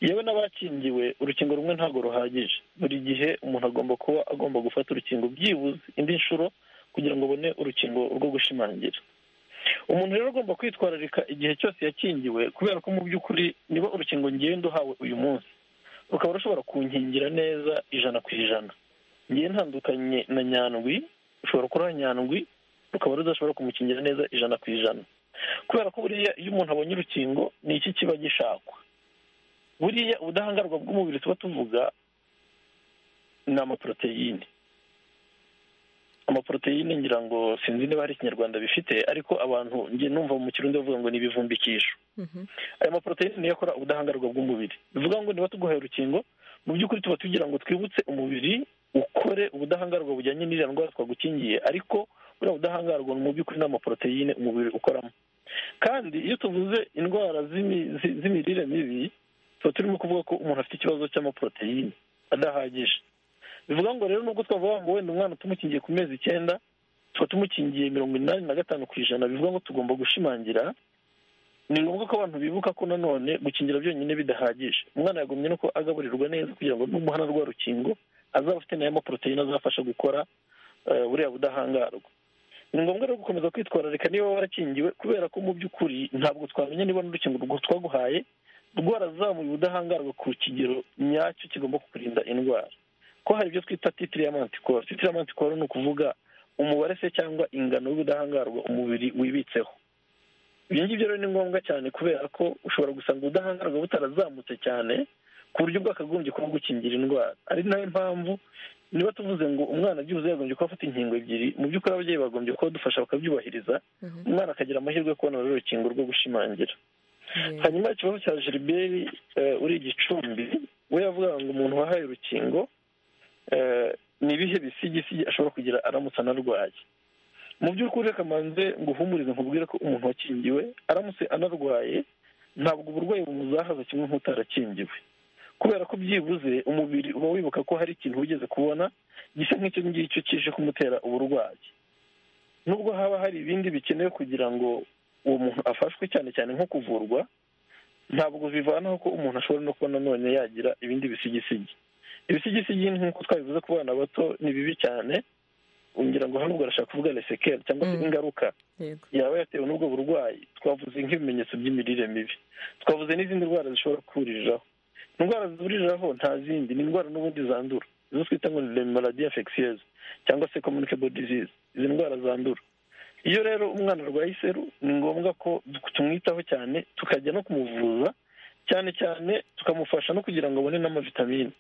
yewe n'abakingiwe urukingo rumwe ntabwo ruhagije buri gihe umuntu agomba kuba agomba gufata urukingo byibuze indi nshuro kugira ngo abone urukingo rwo gushimangira umuntu rero agomba kwitwararika igihe cyose yakingiwe kubera ko mu by'ukuri niba urukingo ngenda uhawe uyu munsi rukaba rushobora kunkingira neza ijana ku ijana ngiye ntandukanye na nyandwi ushobora kuruha nyandwi rukaba rudashobora kumukingira neza ijana ku ijana kubera ko buriya iyo umuntu abonye urukingo ni iki kiba gishakwa buriya ubudahangarwa bw'umubiri tuba tuvuga ni amaporoteyine amaporoteyine ngira ngo sinzi niba hari ikinyarwanda bifite ariko abantu njye numva mu kirundi bavuga ngo ni ibivumbikisho aya maporoteyine niyo akora ubudahangarwa bw'umubiri bivuga ngo niba tuguhaye urukingo mu by'ukuri tuba tugira ngo twibutse umubiri ukore ubudahangarwa bujyanye n'iriya ndwara twagukingiye ariko buriya budahangarwa ni mu by'ukuri ni amaporoteyine umubiri ukoramo kandi iyo tuvuze indwara z'imi- zi- z'imirire mibi tuba turimo kuvuga ko umuntu afite ikibazo cy'amaporoteyine adahagije bivuga ngo rero nubwo twavuga ngo wenda umwana tumukingiye ku mezi icyenda tuba tumukingiye mirongo inani na gatanu ku ijana bivuga ngo tugomba gushimangira ni ngombwa ko abantu bibuka ko nanone gukingira byonyine bidahagije umwana yagumye nuko agaburirwa neza kugira ngo numuhana rwa rukingo azaba afite nayo maporoteyine azafasha gukora eh, buriya budahangarwa ni ngombwa rero gukomeza kwitwararika niba warakingiwe kubera ko mu by'ukuri ntabwo twamenya niba n'urukingo rwo twaguhaye rwarazamuye ubudahangarwa ku kigero nyacyo kigomba kukurinda indwara ko hari ibyo twita titire ya mantikoro titire ya mantikoro ni ukuvuga umubare se cyangwa ingano y'ubudahangarwa umubiri wibitseho ibyo ngibyo rero ni ngombwa cyane kubera ko ushobora gusanga ubudahangarwa butarazamutse cyane ku buryo bwakagombye kuba gukingira indwara ari nayo mpamvu niba tuvuze ngo umwana byibuze yagombye kuba afata inkingo ebyiri mu by'ukuri ababyeyi bagombye kuba badufasha bakabyubahiriza umwana akagira amahirwe yo kubona rero urukingo rwo gushimangira hanyuma ikibazo cya gilbert eh, uri igicumbi we yavugaga ngo umuntu wahaye urukingo eh, ni ibihe bisigisigi ashobora kugira aramutse anarwaye mu by'ukuri reka mbanze nguhumurize nkubwire ko umuntu wakingiwe aramutse anarwaye ntabwo uburwayi bumuzahaza kimwe nk'utarakingiwe kubera ko byibuze umubiri uba wibuka ko hari ikintu wigeze kubona gisa nk'icyo ngicyo kije kumutera uburwayi nubwo haba hari ibindi bikenewe kugira ngo uwo muntu afashwe cyane cyane nko kuvurwa ntabwo bivanaho ko umuntu ashobora no kuba nanone yagira ibindi bisigisigi ibisigisigi nk'uko twabivuze ku bana bato ni bibi cyane ngira ngo hano ubwo arashaka kuvuga lesekeri cyangwa se ingaruka yego yaba yatewe n'ubwo burwayi twavuze nk'ibimenyetso by'imirire mibi twavuze n'izindi ndwara zishobora kuriraho indwara zuriraho nta zindi ni indwara n'ubundi zandura izo twita ngo ni maladi infectieuse cyangwa se communicable disease izi ndwara zandura iyo rero umwana arwaye iseru ni ngombwa ko tumwitaho cyane tukajya no kumuvuza cyane cyane tukamufasha no kugira ngo abone n'amavitamine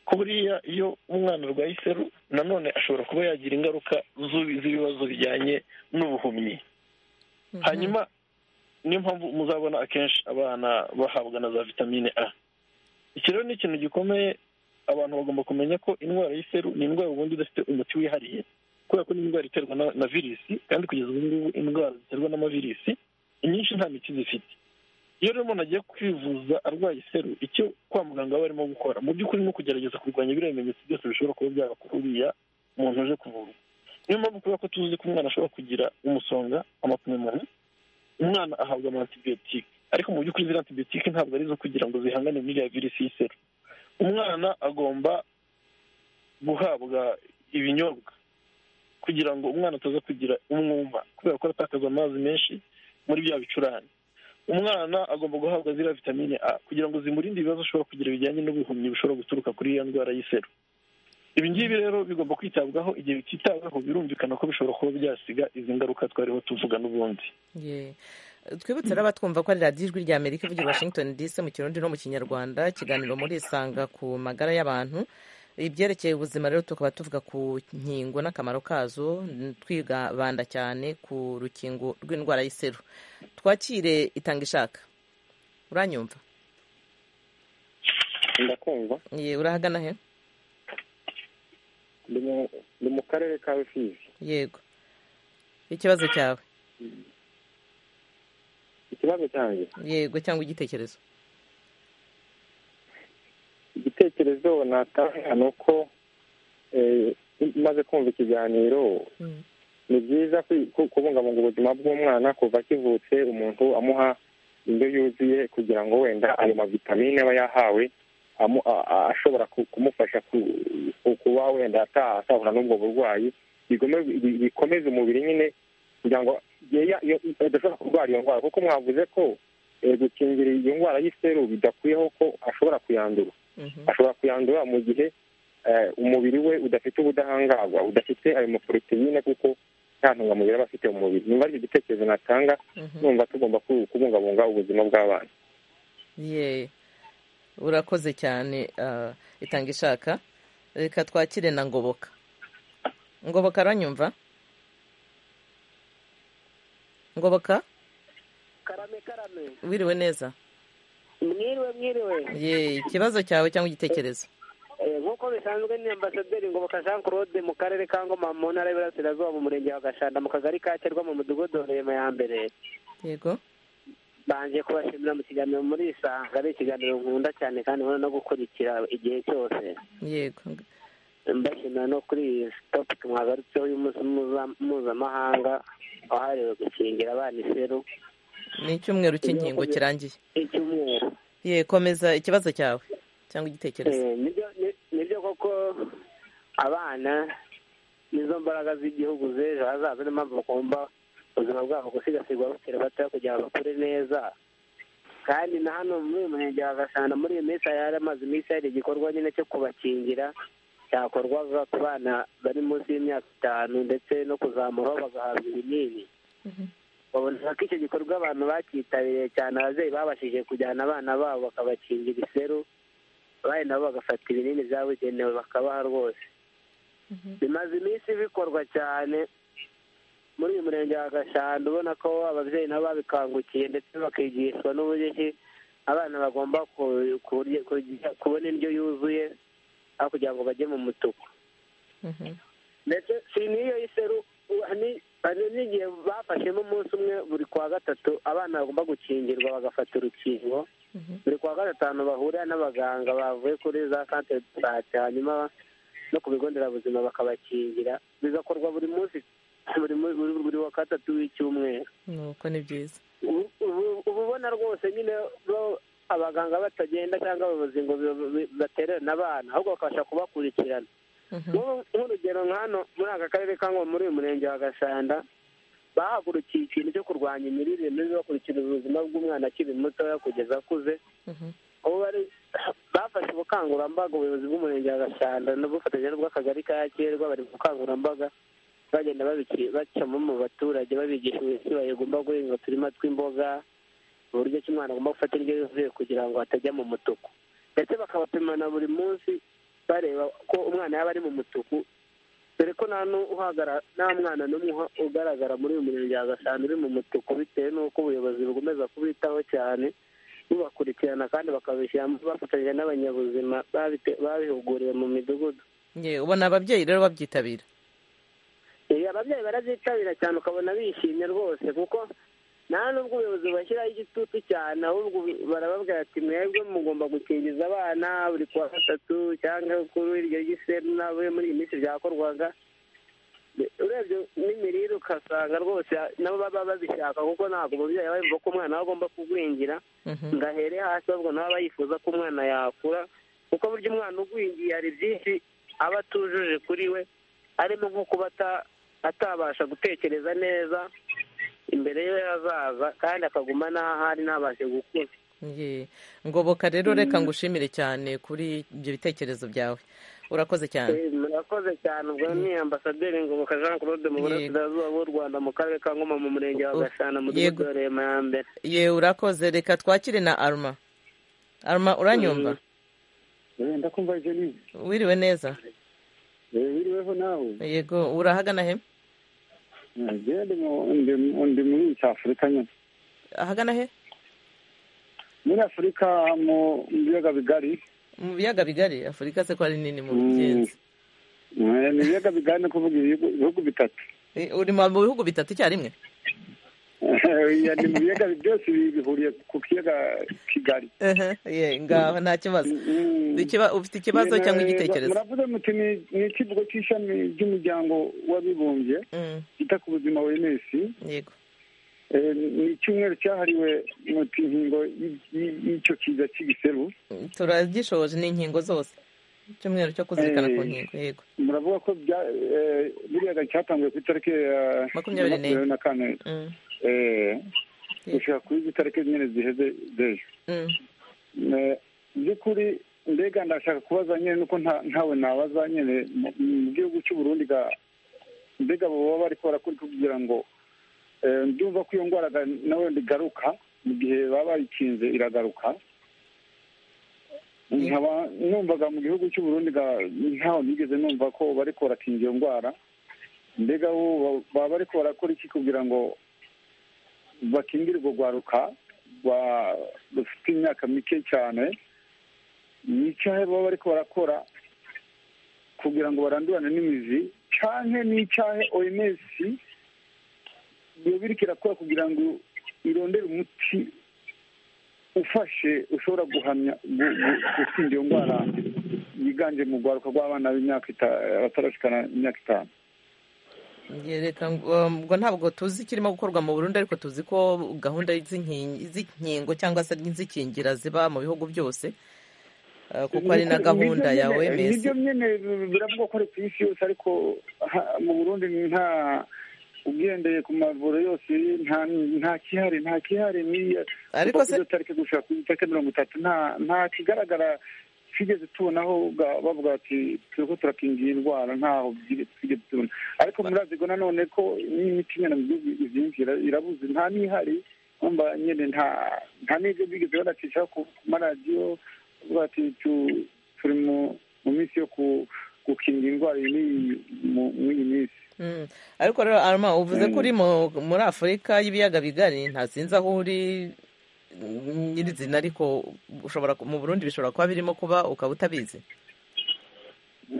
ko buriya iyo umwana arwaye iseru nanone ashobora kuba yagira ingaruka z'ubi- z'ibibazo bijyanye n'ubuhumyi hanyuma niyo mpamvu muzabona akenshi abana bahabwa na za vitamine a iki rero ni ikintu gikomeye abantu bagomba kumenya ko indwara y'iseru ni indwara ubundi idafite umuti wihariye kubera ko ni indwara iterwa na- na virisi kandi kugeza ubu ngubu indwara ziterwa n'amavirisi inyinshi nta miti zifite iyo rero umuntu agiye kwivuza arwaye iseru icyo kwa muganga baba barimo gukora mu by'ukuri ni ukugerageza kurwanya biriya bimenyetso byose bishobora kuba byaba kuri uriya muntu uje kuvurwa niyo mpamvu kubera ko tuzi ko umwana ashobora kugira umusonga amapneumonia umwana ahabwa amantibiyotike ariko mu by'ukuri ziriya antibiyotike ntabwo ari izo kugira ngo zihangane n'iriya virisi y'iseru umwana agomba guhabwa ibinyobwa kugira ngo umwana ataza kugira umwuma kubera ko aratakaza amazi menshi muri bya bicurane umwana agomba guhabwa ziriya vitamine a kugira ngo zimurinde ibibazo ashobora kugira bijyanye n'ubuhumyi bushobora guturuka kuri iyo ndwara y'iseru ibi ngibi rero bigomba kwitabwaho igihe bititaweho birumvikana ko bishobora kuba byasiga izi ngaruka twariho tuvuga n'ubundi Ye. twibutse rero abatwumva ko ari radiyo ijwi rya amerika ivugira i washington dc mu kirundi no mu kinyarwanda ikiganiro muri isanga ku magara y'abantu ibyerekeye ubuzima rero tukaba tuvuga ku nkingo n'akamaro kazo twibanda cyane ku rukingo rw'indwara y'iseru twakire itanga ishaka uranyumva ndakumva ye urahagana he Ndi mu- ndi mu karere ka rusizi yego ikibazo cyawe ikibazo cyanjye yego cyangwa igitekerezo igitekerezo natanga ni uko eh, maze kumva ikiganiro ni byiza kwi- ku- kubungabunga ubuzima bw'umwana kuva akivutse umuntu amuha indyo yuzuye kugira ngo wenda ayo mavitamine aba yahawe amu- a- a- ashobora ku- kumufasha ku- ku- kuba wenda ata- atahura n'ubwo burwayi bigome- bi- bikomeza umubiri nyine kugira ngo ye- ya- yo- adashobora kurwara iyo ndwara kuko mwavuze ko eh, gukingira iyo ndwara y'iseru bidakwiyeho ko ashobora kuyandura Mhm. ashobora kuyandura mu gihe eh, umubiri we udafite ubudahangarwa udafite ayo maporoteyine kuko nta ntungamubiri aba afite mu mubiri nimba ari icyo gitekerezo natanga Mhm. numva tugomba ku- kubungabunga ubuzima bw'abana ye urakoze cyane ah, itanga ishaka reka twakire na ngoboka ngoboka aranyumva ngoboka karame karame wiriwe neza mwiriwe mwiriwe ye ikibazo cyawe cyangwa igitekerezo Eh, nk'uko bisanzwe ni ambasaderi ngoboka jean claude mu karere ka ngoma mu ntara y'iburasirazuba mu murenge wa gashanda mu kagari ka cyerwa mu mudugudu wa rema ya mbere yego banje kubashimira mu kiganiro muri iyi sanga ari ikiganiro nkunda cyane kandi nkunda no gukurikira igihe cyose yego mbashimira no kuri iyi topiki mwagarutseho y'umunsi muza- mpuzamahanga wahariwe gukingira abana iseru ni icyumweru cy'inkingo kirangiye icyumweru ye komeza ikibazo cyawe cyangwa igitekerezo Eh, nibyo ni- nibyo koko abana nizo mbaraga z'igihugu z'ejo hazaza niyo mpamvu bagomba ubuzima bwabo gusigasirwa bakiri bato kugira ngo bakure neza kandi na hano muri uyu murenge wa gashanda muri iyi minsi hari amaze iminsi hari igikorwa nyine cyo kubakingira cyakorwaga ku bana bari munsi y'imyaka itanu ndetse no kuzamuraho bagahabwa ibinini babona ko icyo gikorwa abantu bacyitabiriye cyane ababyeyi babashije kujyana abana babo bakabakingira iseru abandi nabo bagafata ibinini byabugenewe bakabaha rwose bimaze iminsi bikorwa cyane muri uyu murenge wa gashanda ubona ko ababyeyi nabo babikangukiye ndetse bakigishwa n'uburyo ki abana bagomba ku- kurya- kurya- kubona indyo yuzuye aho kugira ngo bajye mu mutuku Mhm. ndetse si n'iyo iseru hari hari n'igihe bafashemo umunsi umwe buri kwa gatatu abana bagomba gukingirwa bagafata urukingo Mhm. buri kwa gatanu bahurira n'abaganga bavuye kuri za santere de sante hanyuma no ku bigo nderabuzima bakabakingira bigakorwa buri munsi buri mu- buri- buri wa gatatu w'icyumweru nuko ni byiza Ubu- ubu- uba ubona rwose nyine bo- abaganga batagenda cyangwa abayobozi ngo bi- bi- batererane abana ahubwo bakabasha kubakurikirana Mhm. Nk'ubu- nk'urugero nk'hano muri aka karere ka Ngoma muri uyu murenge wa gashanda bahagurukiye ikintu cyo kurwanya imirire mibi bakurikira ubuzima bw'umwana akiri mutoya kugeza akuze Mhm. ubu bari bafashe ubukangurambaga ubuyobozi bw'umurenge wa gashanda n'ubufatanye n'ubw'akagari ka yakerwa bari mu bukangurambaga bagenda babiki- bacamo mu baturage babigisha uburyo ki bagomba guhinga uturima tw'imboga uburyo ki umwana agomba gufata indyo yuzuye kugira ngo atajya mu mutuku ndetse bakabapimana buri munsi bareba ko umwana yaba ari mu mutuku dore ko nta nu- uhagara- nta mwana n'umwe uha- ugaragara muri uyu murenge wa gashanda uri mu mutuku bitewe n'uko ubuyobozi bukomeza kubitaho cyane bubakurikirana kandi bakabishyiramo bafatanyije n'abanyabuzima babite- babihuguriwe mu midugudu ye ubona ababyeyi rero babyitabira Eh, ababyeyi barabyitabira cyane ukabona bishimye rwose kuko nta n'ubwo ubuyobozi bashyiraho igitutu cyane ahubwo barababwira ati mwebwe mugomba gukingiza abana buri kuwa gatatu cyangwa kuri iryo giseru nabo muri iyi minsi byakorwaga urebye n'imirire ugasanga rwose nabo baba babishaka kuko ntabwo umubyeyi aba yumva ko umwana we agomba kugwingira Mhm. ngo ahere hasi ahubwo nawe aba yifuza ko umwana yakura kuko burya umwana ugwingiye hari byinshi aba atujuje kuri we harimo nko kuba ata- atabasha gutekereza neza imbere ye hazaza kandi akaguma n'aho ari ntabashe gukura ye ngoboka rero reka ngushimire cyane kuri ibyo bitekerezo byawe urakoze cyane Eh, murakoze cyane ubwo ni ambasaderi ngoboka jean claude mu Yego. burasirazuba bw'u rwanda mu karere ka ngoma mu murenge wa Oh, gashana mu mudugudu yego. wa rema ya mbere ye urakoze reka twakire na aruma aruma uranyumva ndakumva jenise wiriwe neza wiriweho nawe yego urahagana he ndi muri nsi afurika nyine ahagana he muri afurika mu biyaga bigari mu biyaga bigari afurika se ko ari nini mu bugenzi ni ibiyaga bigari ni ukuvuga ibihugu bitatu uri mu bihugu bitatu icyarimwe ni mu biyaga byose bihuriye ku kiyaga kigali ngaho nta kibazo ufite ikibazo cyangwa igitekerezo muravuze muti ni ikivugo cy'ishami ry'umuryango w'abibumbye kita ku buzima wenesi yego ni icyumweru cyahariwe muti inkingo y'icyo kiza cy'igiseru turagishoje ni inkingo zose icyumweru cyo kuzirikana ku nkingo yego muravuga ko buriya cyatangiye ku itariki ya makumyabiri n'enye na kane gushaka kuri izi tariki nyine ziheze z'ejo by'ukuri mbega ndashaka kubaza nyine nuko ntawe nabaza nyine mu gihugu cy'u Burundi mbega baba bari kubara kuri kugira ngo ndumva ko iyo ndwara nawe igaruka mu gihe baba bayikinze iragaruka nkaba numvaga mu gihugu cy'u Burundi ntawe nigeze numva ko bari korakinga iyo ndwara mbega baba bari korakora iki kugira ngo bakingire urwo rwaruka rufite imyaka mike cyane n'icyo baba bari barakora kugira ngo barandurane n'imizi cyane n'icyahe oms yobirika irakora kugira ngo irondere umuti ufashe ushobora guhamya gutsinda iyo ndwara yiganje mu rwaruka rw'abana batarashikana imyaka itanu ngo ntabwo tuzi ikirimo gukorwa mu Burundi ariko tuzi ko gahunda z'inkingo cyangwa se n'izikingira ziba mu bihugu byose kuko ari na gahunda ya oms nibyo nyine biravugwa ko ari ku isi yose ariko mu burundi nta ugendeye ku mavuriro yose nta kihari nta kihari ariko se tariki gushaka ku itariki mirongo itatu nta kigaragara twigeze tubonaho bavuga bati turi ko turakingira indwara ntaho twigeze tubona ariko murazi ko nanone ko n'imiti nyine mu gihugu izinjira irabuze nta n'ihari wumva nyine nta n'ibyo bigeze banacisha ku maradiyo bavuga bati turi mu minsi yo gukingira indwara iyi n'iyi minsi ariko rero arama uvuze ko uri muri afurika y'ibiyaga bigari ntasinze aho uri nyirizina ariko ushobora mu burundi bishobora kuba birimo kuba ukaba utabizi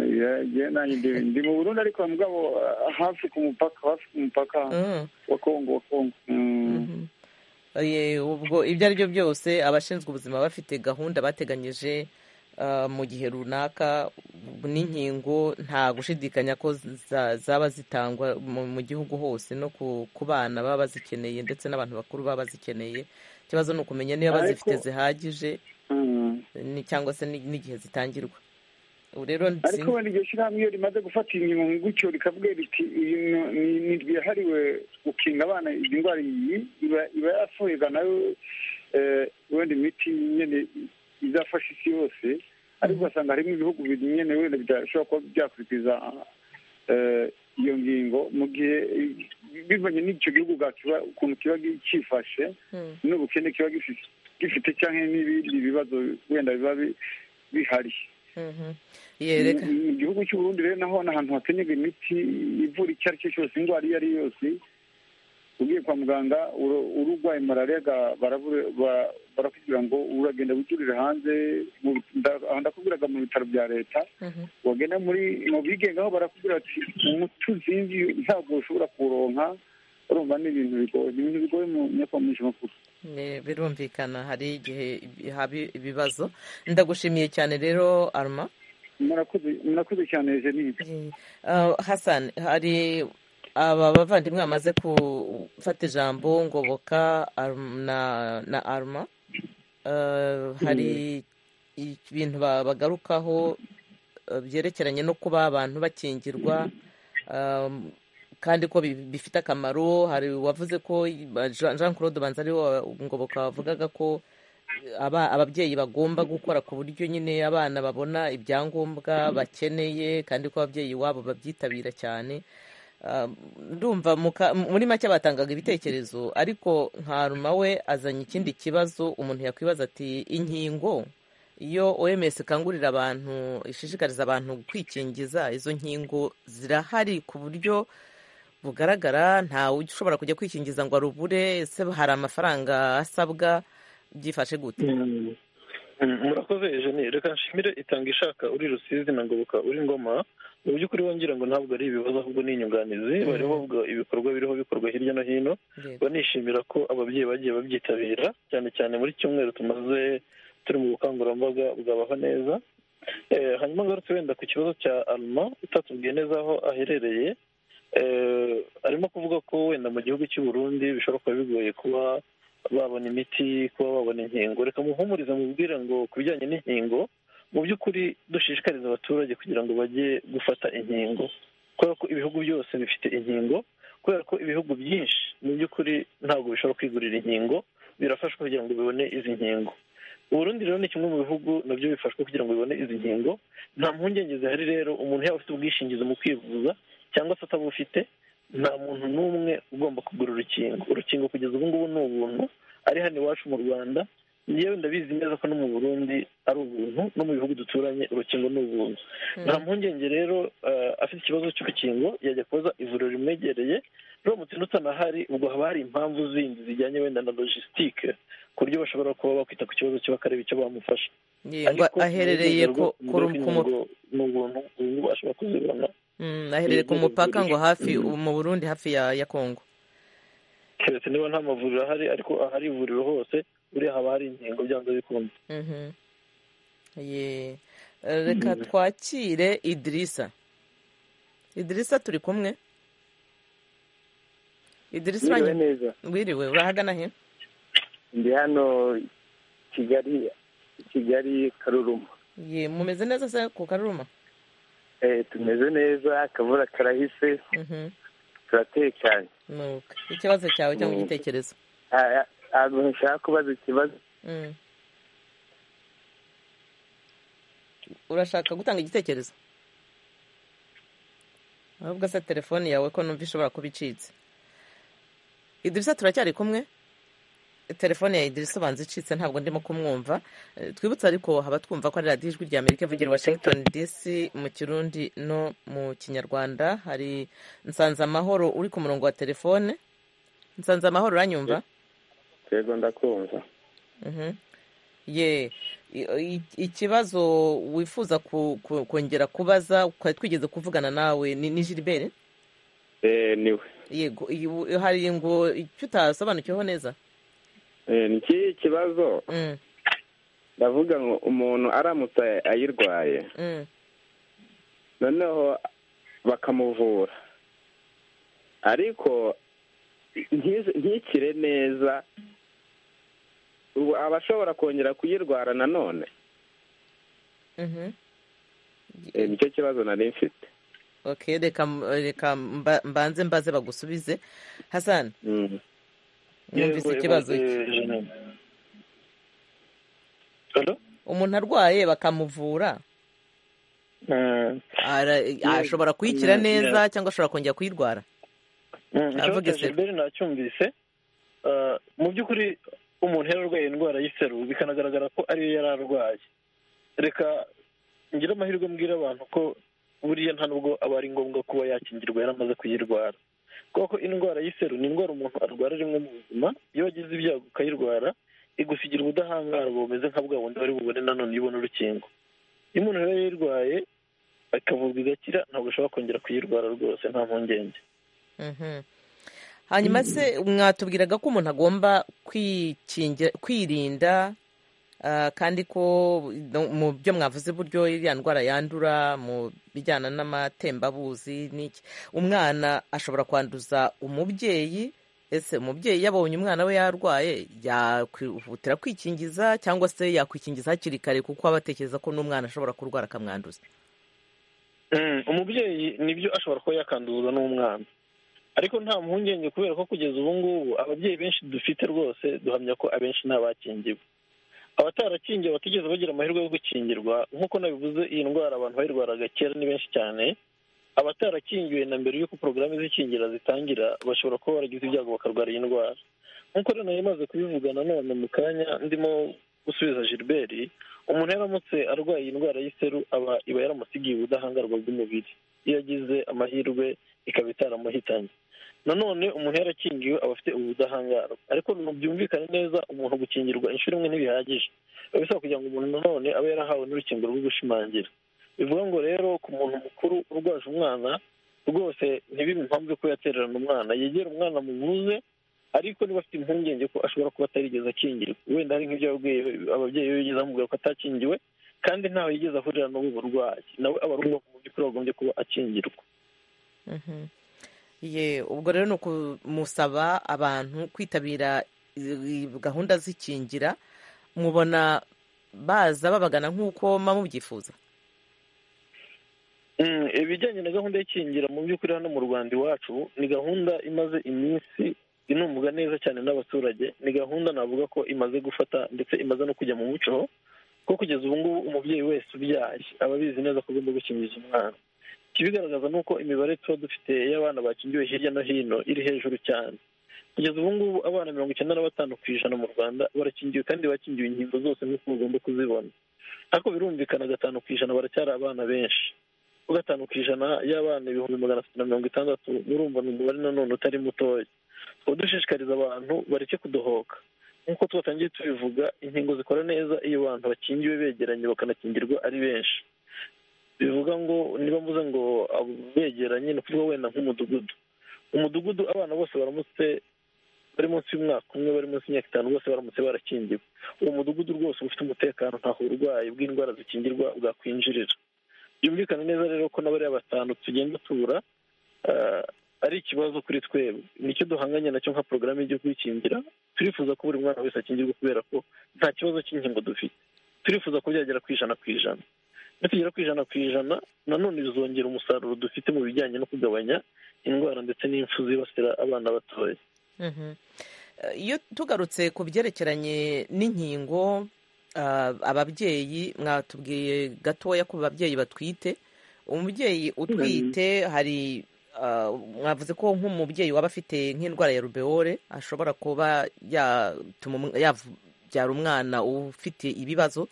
ndi mu burundi ariko mugabo hafi ku mupaka hafi ku mupaka wa kongo wa kongo ubwo ibyo ari byo byose abashinzwe ubuzima bafite gahunda bateganyije mu gihe runaka n'inkingo nta gushidikanya ko zaba zitangwa mu gihugu hose no ku bana baba bazikeneye ndetse n'abantu bakuru baba bazikeneye ikibazo ni ukumenya niba bazifite zihagije cyangwa se n'igihe zitangirwa ubu rero ariko wenda iryo shyirahamwe iyo rimaze gufata inkingo gutyo rikavuga riti ni ryahariwe gukinga abana izi ndwara iyi iba yasohoye nayo wenda imiti nyine izafasha isi yose ariko ugasanga harimo ibihugu nyine wenda bidashobora kuba byakurikiza iyo ngingo mu gihe bivanye n'icyo gihugu ukuntu kiba cyifashe n'ubukene kiba gifite cyangwa n'ibindi bibazo wenda biba bihari mu gihugu cy'uburundi rero naho ni ahantu hakenerwa imiti ivura icyo ari cyo cyose indwara iyo ari yo yose ugiye kwa muganga ururwaye malariya barakubwira ngo uragenda witurire hanze ndakubwiraga mu bitaro bya leta wagenda muri mu bigenga aho barakubwira ati umuti uzinzi ntabwo ushobora kuwuronka urumva ni ibintu bigoye ni ibintu bigoye mu myaka makuru birumvikana hari igihe haba ibibazo ndagushimiye cyane rero aruma murakoze cyane jenise hasani hari aba bavandimwe bamaze gufata ijambo ngoboka na aruma hari ibintu bagarukaho byerekeranye no kuba abantu bakingirwa kandi ko bifite akamaro hari uwavuze ko jean claude banza ariwe ngoboka wavugaga ko ababyeyi bagomba gukora ku buryo nyine abana babona ibyangombwa bakeneye kandi ko ababyeyi iwabo babyitabira cyane ndumva muri make batangaga ibitekerezo ariko nka we azanye ikindi kibazo umuntu yakwibaza ati inkingo iyo oms ikangurira abantu ishishikariza abantu kwikingiza izo nkingo zirahari ku buryo bugaragara ntawe ushobora kujya kwikingiza ngo arubure ese hari amafaranga asabwa byifashe gute murakoze jenine reka nshimire itanga ishaka uri rusizi na ngoboka uri ngoma mu by'ukuri wongera ngo ntabwo ari ibibazo ahubwo ni inyunganizi bariho bavuga ibikorwa biriho bikorwa hirya no hino banishimira ko ababyeyi bagiye babyitabira cyane cyane muri cyumweru tumaze turi mu bukangurambaga bwabaho neza hanyuma ngarutse wenda ku kibazo cya aruma utatubwiye neza aho aherereye arimo kuvuga ko wenda mu gihugu cy'u Burundi bishobora kuba bigoye kuba babona imiti kuba babona inkingo reka muhumurize mubwire ngo ku bijyanye n'inkingo mu by'ukuri dushishikariza abaturage kugira ngo bajye gufata inkingo kubera ko ibihugu byose bifite inkingo kubera ko ibihugu byinshi mu by'ukuri ntabwo bishobora kwigurira inkingo birafashwa kugira ngo bibone izi nkingo uburundi rero ni kimwe mu bihugu nabyo bifashwa kugira ngo bibone izi nkingo nta mpungenge zihari rero umuntu yaba afite ubwishingizi mu kwivuza cyangwa se atabufite nta muntu n'umwe ugomba kugura urukingo urukingo kugeza ubu ngubu ni ubuntu ari hano iwacu mu rwanda yewe ndabizi neza ko no mu burundi ari ubuntu no mu bihugu duturanye urukingo ni ubuntu nta mpungenge rero afite ikibazo cy'urukingo yajya kubaza ivuriro rimwegereye uramutse n'utanahari ubwo haba hari impamvu zindi zijyanye wenda na logisitike ku buryo bashobora kuba bakwita ku kibazo cye bakareba icyo bamufasha ngo aherereye ni ubuntu ubu ashobora kuzibona aherereye ku mupaka ngo hafi mu burundi hafi ya kongo keretse niba nta mavuriro ahari ariko ahari ivuriro hose buriya haba hari inkingo byanze bikunze reka twakire idirisa idirisa turi kumwe idirisa wiriwe urahagana he ndi hano kigali kigali karuruma mumeze neza se ku karuruma tumeze neza akavura karahise turatekanye ikibazo cyawe cyangwa igitekerezo ntabwo nshaka kubaza ikibazo urashaka gutanga igitekerezo ahubwo se telefone yawe ko numva ishobora kuba icitse idirisa turacyari kumwe telefone ya idirisa ubanza icitse ntabwo ndimo kumwumva twibutse ariko haba twumva ko ari radiyo ijwi rya amerika ivugira washington dc mu kirundi no mu kinyarwanda hari nsanzamahoro uri ku murongo wa telefone nsanzamahoro uranyumva yego ndakumva ye ikibazo wifuza kongera kubaza twari twigeze kuvugana nawe ni gilbert niwe yego hari ngo icyo utasobanukiweho neza niki kibazo ndavuga ngo umuntu aramutse ayirwaye noneho bakamuvura ariko ntikire neza ubu aba ashobora kongera kuyirwara nanone nicyo kibazo nari mfite reka mbanze mbaze bagusubize hasani yumvise ikibazo cye umuntu arwaye bakamuvura ashobora kuyikira neza cyangwa ashobora kongera kuyirwara ikibazo cya jilbert nacyumvise mu by'ukuri umuntu yari arwaye indwara y'iseru bikanagaragara ko ariyo yari arwaye reka ngire amahirwe mbwira abantu ko buriya nta nubwo aba ari ngombwa kuba yakingirwa yari amaze kuyirwara kuko indwara y'iseru ni indwara umuntu arwara rimwe mu buzima iyo wagize ibyago ukayirwara igusigira ubudahangarwa bumeze nka bwa bundi bari bubone nanone iyo ubona urukingo iyo umuntu rero yayirwaye akavurwa igakira ntabwo ushobora kongera kuyirwara rwose nta mpungenge hanyuma se mwatubwiraga ko umuntu agomba kwirinda kandi ko mu byo mwavuze buryo iriya ndwara yandura mu bijyana n'amatembabuzi n'iki umwana ashobora kwanduza umubyeyi ese umubyeyi yabonye umwana we yarwaye yakwihutira kwikingiza cyangwa se yakwikingiza hakiri kare kuko aba atekereza ko n'umwana ashobora kurwara akamwanduza umubyeyi nibyo ashobora kuba yakanduza n'umwana ariko nta mpungenge kubera ko kugeza ubu ngubu ababyeyi benshi dufite rwose duhamya ko abenshi ntabakingiwe abatarakingiwe batigeze bagira amahirwe yo gukingirwa nk'uko nabivuze iyi ndwara abantu bayirwaraga kera ni benshi cyane abatarakingiwe na mbere y'uko porogaramu z'ikingira zitangira bashobora kuba baragize ibyago bakarwara iyi ndwara nk'uko rero nayo imaze kubivuga nanone mu kanya ndimo gusubiza gilbert umuntu yaramutse arwaye indwara y'iseru aba iba yaramusigiye ubudahangarwa bw'umubiri iyo agize amahirwe ikaba itaramuhitanye nanone umuntu yarakingiwe aba afite ubudahangarwa ariko byumvikane neza umuntu gukingirwa inshuro imwe ntibihagije biba bisaba kugira ngo umuntu nanone abe yarahawe n'urukingo rwo gushimangira bivuga ngo rero ku muntu mukuru urwaje umwana rwose ntibibe impamvu ko yatererana umwana yegera umwana muvuze ariko niba afite impungenge ko ashobora kuba atarigeze akingirwa wenda hari nk'ibyo ababyeyi be bigeze bamubwira ko atakingiwe kandi ntawe yigeze ahurira n'ubu burwayi nawe aba ari umwaka mu by'ukuri wagombye kuba akingirwa ubwo rero ni ukumusaba abantu kwitabira gahunda z'ikingira mubona baza babagana nk'uko mubyifuza ibijyanye na gahunda y'ikingira mu by'ukuri hano mu rwanda iwacu ni gahunda imaze iminsi inumvwa neza cyane n'abaturage ni gahunda navuga ko imaze gufata ndetse imaze no kujya mu muco ko kugeza ubu ngubu umubyeyi wese ubyaye aba abizi neza ko agomba gukingiza umwana ikibigaragaza ni uko imibare tuba dufite y'abana bakingiwe hirya no hino iri hejuru cyane kugeza ubu ngubu abana mirongo icyenda na batanu ku ijana mu rwanda barakingiwe kandi bakingiwe inkingo zose nk'uko bagomba kuzibona ariko birumvikana gatanu ku ijana baracyari abana benshi gatanu ku ijana y'abana ibihumbi magana atatu na mirongo itandatu murumva ni umubare nanone utari mutoya tukaba dushishikariza abantu bareke kudohoka nk'uko twatangiye tubivuga inkingo zikora neza iyo abantu bakingiwe begeranye bakanakingirwa ari benshi bivuga ngo niba mvuze ngo begeranye ni ukuvuga wenda nk'umudugudu umudugudu abana bose baramutse bari munsi y'umwaka umwe bari munsi y'imyaka itanu bose baramutse barakingiwe uwo mudugudu rwose uba ufite umutekano ntaho uburwayi bw'indwara zikingirwa bwakwinjirira byumvikane neza rero ko na bariya batanu tugenda tubura ari ikibazo kuri twebwe nicyo duhanganye nacyo nka porogaramu y'igihugu yikingira turifuza ko buri mwana wese akingirwa kubera ko nta kibazo cy'inkingo dufite turifuza ko byagera ku ijana ku ijana nitugera ku ijana ku ijana nanone bizongera umusaruro dufite mu bijyanye no kugabanya indwara ndetse n'impfu zibasira abana batoya iyo tugarutse ku byerekeranye n'inkingo ababyeyi mwatubwiye gatoya ku babyeyi batwite umubyeyi utwite hari mwavuze ko nk'umubyeyi waba afite nk'indwara ya rubeore ashobora kuba yabyara umwana ufite ibibazo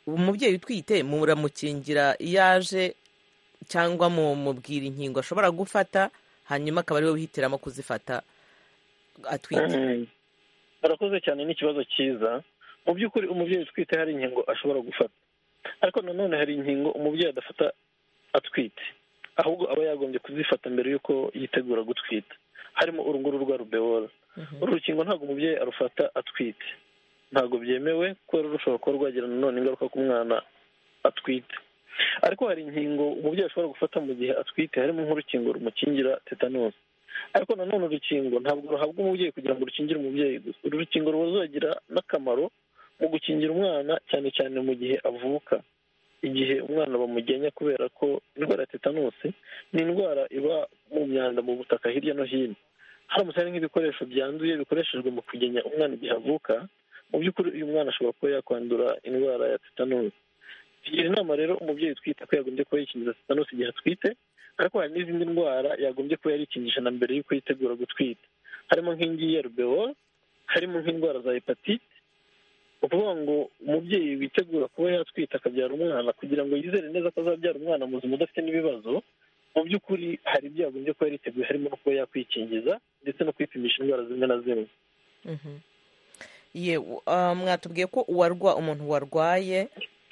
umubyeyi utwite muramukingira iyo aje cyangwa mumubwira inkingo ashobora gufata hanyuma akaba ariwe wihitiramo kuzifata atwite barakoze cyane n'ikibazo cyiza mu by'ukuri umubyeyi utwite hari inkingo ashobora gufata ariko nanone hari inkingo umubyeyi adafata atwite ahubwo aba yagombye kuzifata mbere y'uko yitegura gutwita harimo urunguru rwa rubeora uru rukingo ntabwo umubyeyi arufata atwite ntabwo byemewe kubera rushobora kuba rwagira nanone ingaruka ku mwana atwite ariko hari inkingo umubyeyi ashobora gufata mu gihe atwite harimo nk'urukingo rumukingira tetanusi ariko nanone urukingo ntabwo ruhabwa umubyeyi kugira ngo rukingire umubyeyi gusa uru rukingo ruba ruzagira n'akamaro mu gukingira umwana cyane cyane mu gihe avuka igihe umwana bamugenya kubera ko indwara ya tetanusi ni indwara iba mu myanda mu butaka hirya no hino haramutse hari nk'ibikoresho byanduye bikoreshejwe mu kugenya umwana igihe avuka mu by'ukuri uyu mwana ashobora kuba yakwandura indwara ya tetanusi tugira inama rero umubyeyi utwite ko yagombye kuba yikingiza tetanusi igihe atwite ariko hari n'izindi ndwara yagombye kuba yarikingisha na mbere y'uko yitegura gutwita harimo nk'ingiyi ya rubeho harimo nk'indwara za hepatite ni ukuvuga ngo umubyeyi witegura kuba yatwita akabyara umwana kugira ngo yizere neza ko azabyara umwana muzima udafite n'ibibazo mu by'ukuri hari ibyo yagombye kuba yariteguye harimo no kuba yakwikingiza ndetse no kwipimisha indwara zimwe na zimwe mwatubwiye ko uwarwa umuntu warwaye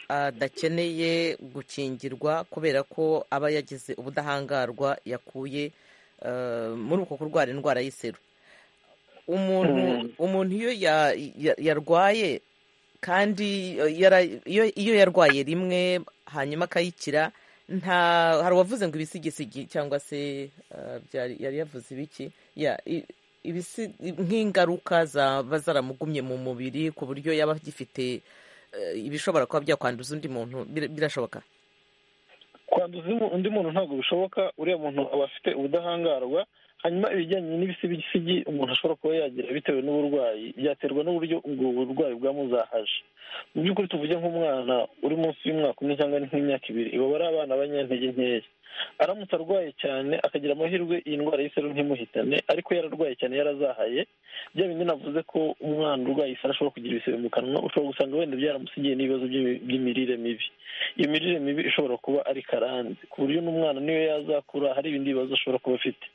adakeneye gukingirwa kubera ko aba yagize ubudahangarwa yakuye muri uko kurwara indwara y'iseru umuntu iyo yarwaye kandi iyo yarwaye rimwe hanyuma akayikira nta hari uwavuze ngo ibisigisigi cyangwa se yari yavuze ibiki nk'ingaruka zaba zaramugumye mu mubiri ku buryo yaba agifite ibishobora kuba byakwanduza undi muntu birashoboka kwanduza undi muntu ntabwo bishoboka uriya muntu aba afite ubudahangarwa hanyuma ibijyanye n'ibisigisigi umuntu ashobora kuba yagira bitewe n'uburwayi byaterwa n'uburyo ubwo burwayi bwamuzahaje mu by'ukuri tuvuge nk'umwana uri munsi y'umwaka umwe cyangwa nk'imyaka ibiri baba ari abana banyantege nkeya aramutse arwaye cyane akagira amahirwe iyi ndwara y'iseru ntimuhitane ariko yararwaye cyane yarazahaye bya bindi navuze ko umwana urwaye isara ashobora kugira ibisebe mu kanwa ushobora gusanga wenda byaramusigiye n'ibibazo by'imirire mibi iyo mirire mibi ishobora kuba ari karande ku buryo n'umwana niyo yazakura hari ibindi bibazo ashobora kuba afite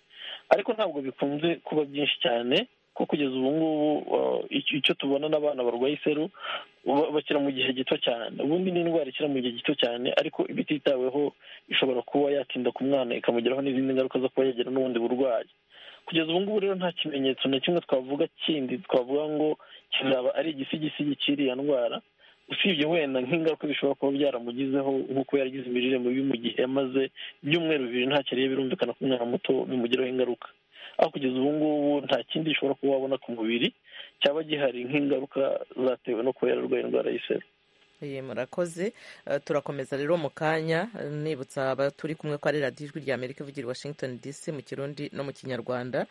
ariko ntabwo bikunze kuba byinshi cyane ko kugeza ubu ngubu icyo tubona n'abana barwaye iseru bakira mu gihe gito cyane ubundi ni indwara ikira mu gihe gito cyane ariko bititaweho ishobora kuba yatinda ku mwana ikamugeraho n'izindi ngaruka zo kuba yagira n'ubundi burwayi kugeza ubu ngubu rero nta kimenyetso na kimwe twavuga kindi twavuga ngo kizaba ari igisigisigi cy'iriya ndwara usibye wenda nk'ingaruka bishobora kuba byaramugizeho nk'uko yaragize imirire mibi mu gihe yamaze ibyumweru bibiri ntacyo ariye birumvikana ko umwana muto bimugiraho ingaruka aho kugeza ubu ngubu nta kindi gishobora kuba wabona ku mubiri cyaba gihari nk'ingaruka zatewe no kuba yararwaye indwara y'iseru murakoze turakomeza rero mu kanya nibutsa abaturi kumwe ko ari radiyo ijwi rya amerika ivugira washington dc mu kirundi no mu kinyarwanda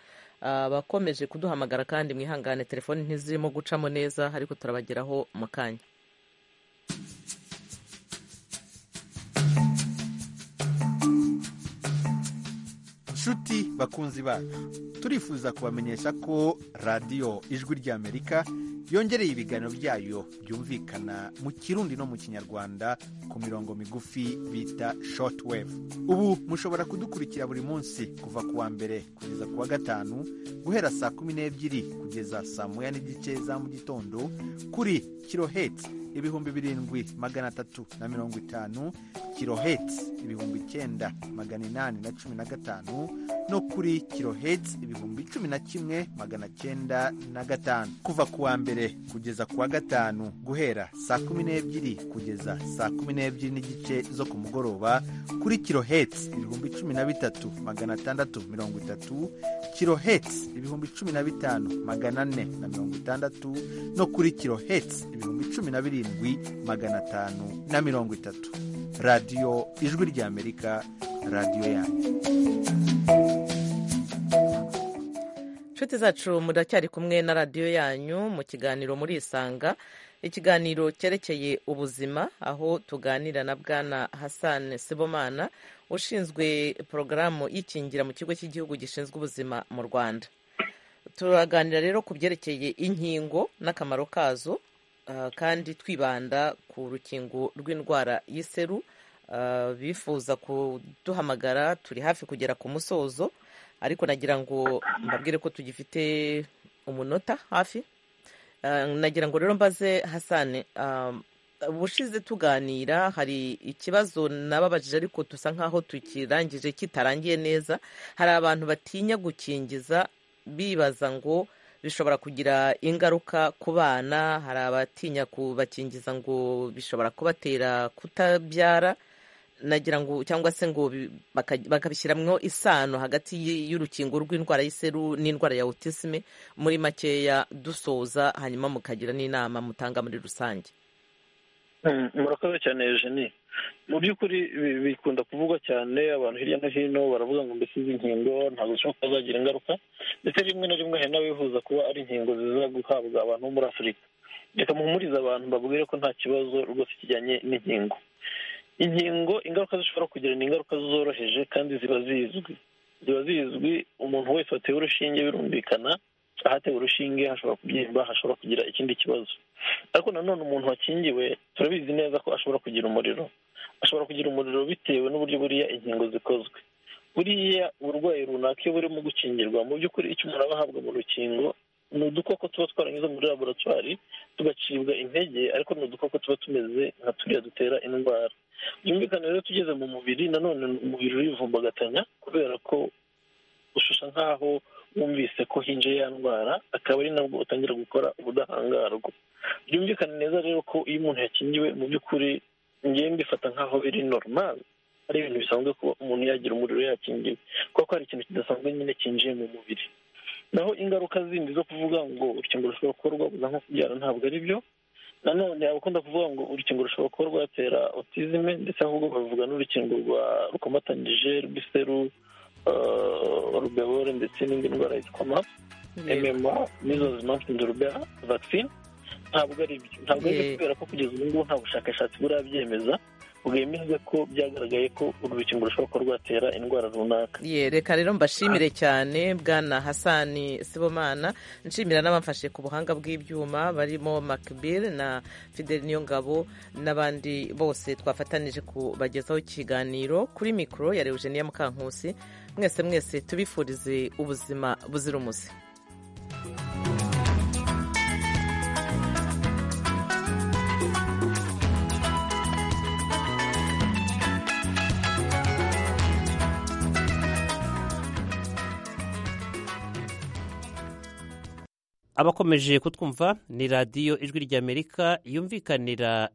abakomeje kuduhamagara kandi mwihangane telefoni ntizirimo gucamo neza ariko turabageraho mu kanya nshuti bakunzi bacu turifuza kubamenyesha ko radiyo ijwi ry'amerika yongereye ibiganiro byayo byumvikana mu kirundi no mu kinyarwanda ku mirongo migufi bita shoti wevu ubu mushobora kudukurikira buri munsi kuva ku wa mbere kugeza ku wa gatanu guhera saa kumi n'ebyiri kugeza saa moya n'igice za mu gitondo kuri kirohetsi ibihumbi birindwi magana atatu na mirongo itanu kirohetsi ibihumbi icyenda magana inani na cumi na gatanu no kuri kirohetsi ibihumbi cumi na kimwe magana cyenda na gatanu kuva ku wa mbere kugeza ku wa gatanu guhera saa kumi n'ebyiri kugeza saa kumi n'ebyiri n'igice zo ku mugoroba kuri kirohetsi ibihumbi cumi na bitatu magana atandatu mirongo itatu kirohetsi ibihumbi cumi na bitanu magana ane na mirongo itandatu no kuri kirohetsi ibihumbi cumi na birindwi magana atanu na mirongo itatu radiyo ijwi ry'amerika radiyo yanyu inshuti zacu muracyari kumwe na radiyo yanyu mu kiganiro muri isanga ikiganiro cyerekeye ubuzima aho tuganira na bwana hassan sibomana ushinzwe porogaramu y'ikingira mu kigo cy'igihugu gishinzwe ubuzima mu rwanda turaganira rero ku byerekeye inkingo n'akamaro kazo kandi twibanda ku rukingo rw'indwara y'iseru bifuza kuduhamagara turi hafi kugera ku musozo ariko nagira ngo mbabwire ko tugifite umunota hafi nagira ngo rero mbaze hasane ubushize tuganira hari ikibazo nababajije ariko dusa nkaho tukirangije kitarangiye neza hari abantu batinya gukingiza bibaza ngo bishobora kugira ingaruka ku bana hari abatinya kubakingiza ngo bishobora kubatera kutabyara nagira ngo cyangwa se ngo bakabishyiramo isano hagati y'urukingo rw'indwara y'iseru n'indwara ya otisime muri makeya dusoza hanyuma mukagira n'inama mutanga muri rusange murakoze cyane Eugenie mu by'ukuri bikunda kuvugwa cyane abantu hirya no hino baravuga ngo mbese izi nkingo ntabwo zishobora kuba zagira ingaruka ndetse rimwe na rimwe hari n'abifuza kuba ari inkingo ziza guhabwa abantu bo muri afurika reka muhumurize abantu babwire ko nta kibazo rwose kijyanye n'inkingo inkingo ingaruka zishobora kugira ni ingaruka zoroheje kandi ziba zizwi ziba zizwi umuntu wese watewe urushinge birumvikana ahatewe urushinge hashobora kubyimba hashobora kugira ikindi kibazo ariko nanone umuntu wakingiwe turabizi neza ko ashobora kugira umuriro ashobora kugira umuriro bitewe n'uburyo buriya inkingo zikozwe buriya uburwayi runaka iyo burimo gukingirwa mu by'ukuri icyo umuntu aba ahabwa mu rukingo ni udukoko tuba twaranyuze muri laboratwari tugacibwa intege ariko ni udukoko tuba tumeze nka turiya dutera indwara byumvikane rero tugeze mu mubiri nanone umubiri urivumbagatanya kubera ko ushusha nkaho wumvise ko hinje ya ndwara akaba ari nabwo utangira gukora ubudahangarwa byumvikane neza rero ko iyo umuntu yakingiwe mu by'ukuri ngewe mbifata nkaho biri normal ari ibintu bisanzwe kuba umuntu yagira umuriro yakingiwe kuko hari ikintu kidasanzwe nyine kinjiye mu mubiri naho ingaruka zindi zo kuvuga ngo urukingo rushobora kuba rwabuza nko kubyara ntabwo ari byo nanone abakunda kuvuga ngo urukingo rushobora kuba rwatera otizime ndetse ahubwo bavuga n'urukingo rwa rukomatanyije rw'iseru rubewore ndetse n'indi ndwara yitwa map mma nizo zimansinze rubera vaccine ntabwo ari byo ntabwo ari byo kubera ko kugeza ubu ngubu nta bushakashatsi burabyemeza bwemeze ko byagaragaye ko urukingo rushobora kuba rwatera indwara runaka ye reka rero mbashimire cyane bwana hasani sibomana nshimira n'abamfashe ku buhanga bw'ibyuma barimo makibire na fidel niyongabo n'abandi bose twafatanije kubagezaho ikiganiro kuri mikoro ya Eugenia mukankusi mwese mwese tubifurize ubuzima buzira umuze abakomeje kutwumva ni radiyo ijwi ry'amerika yumvikanira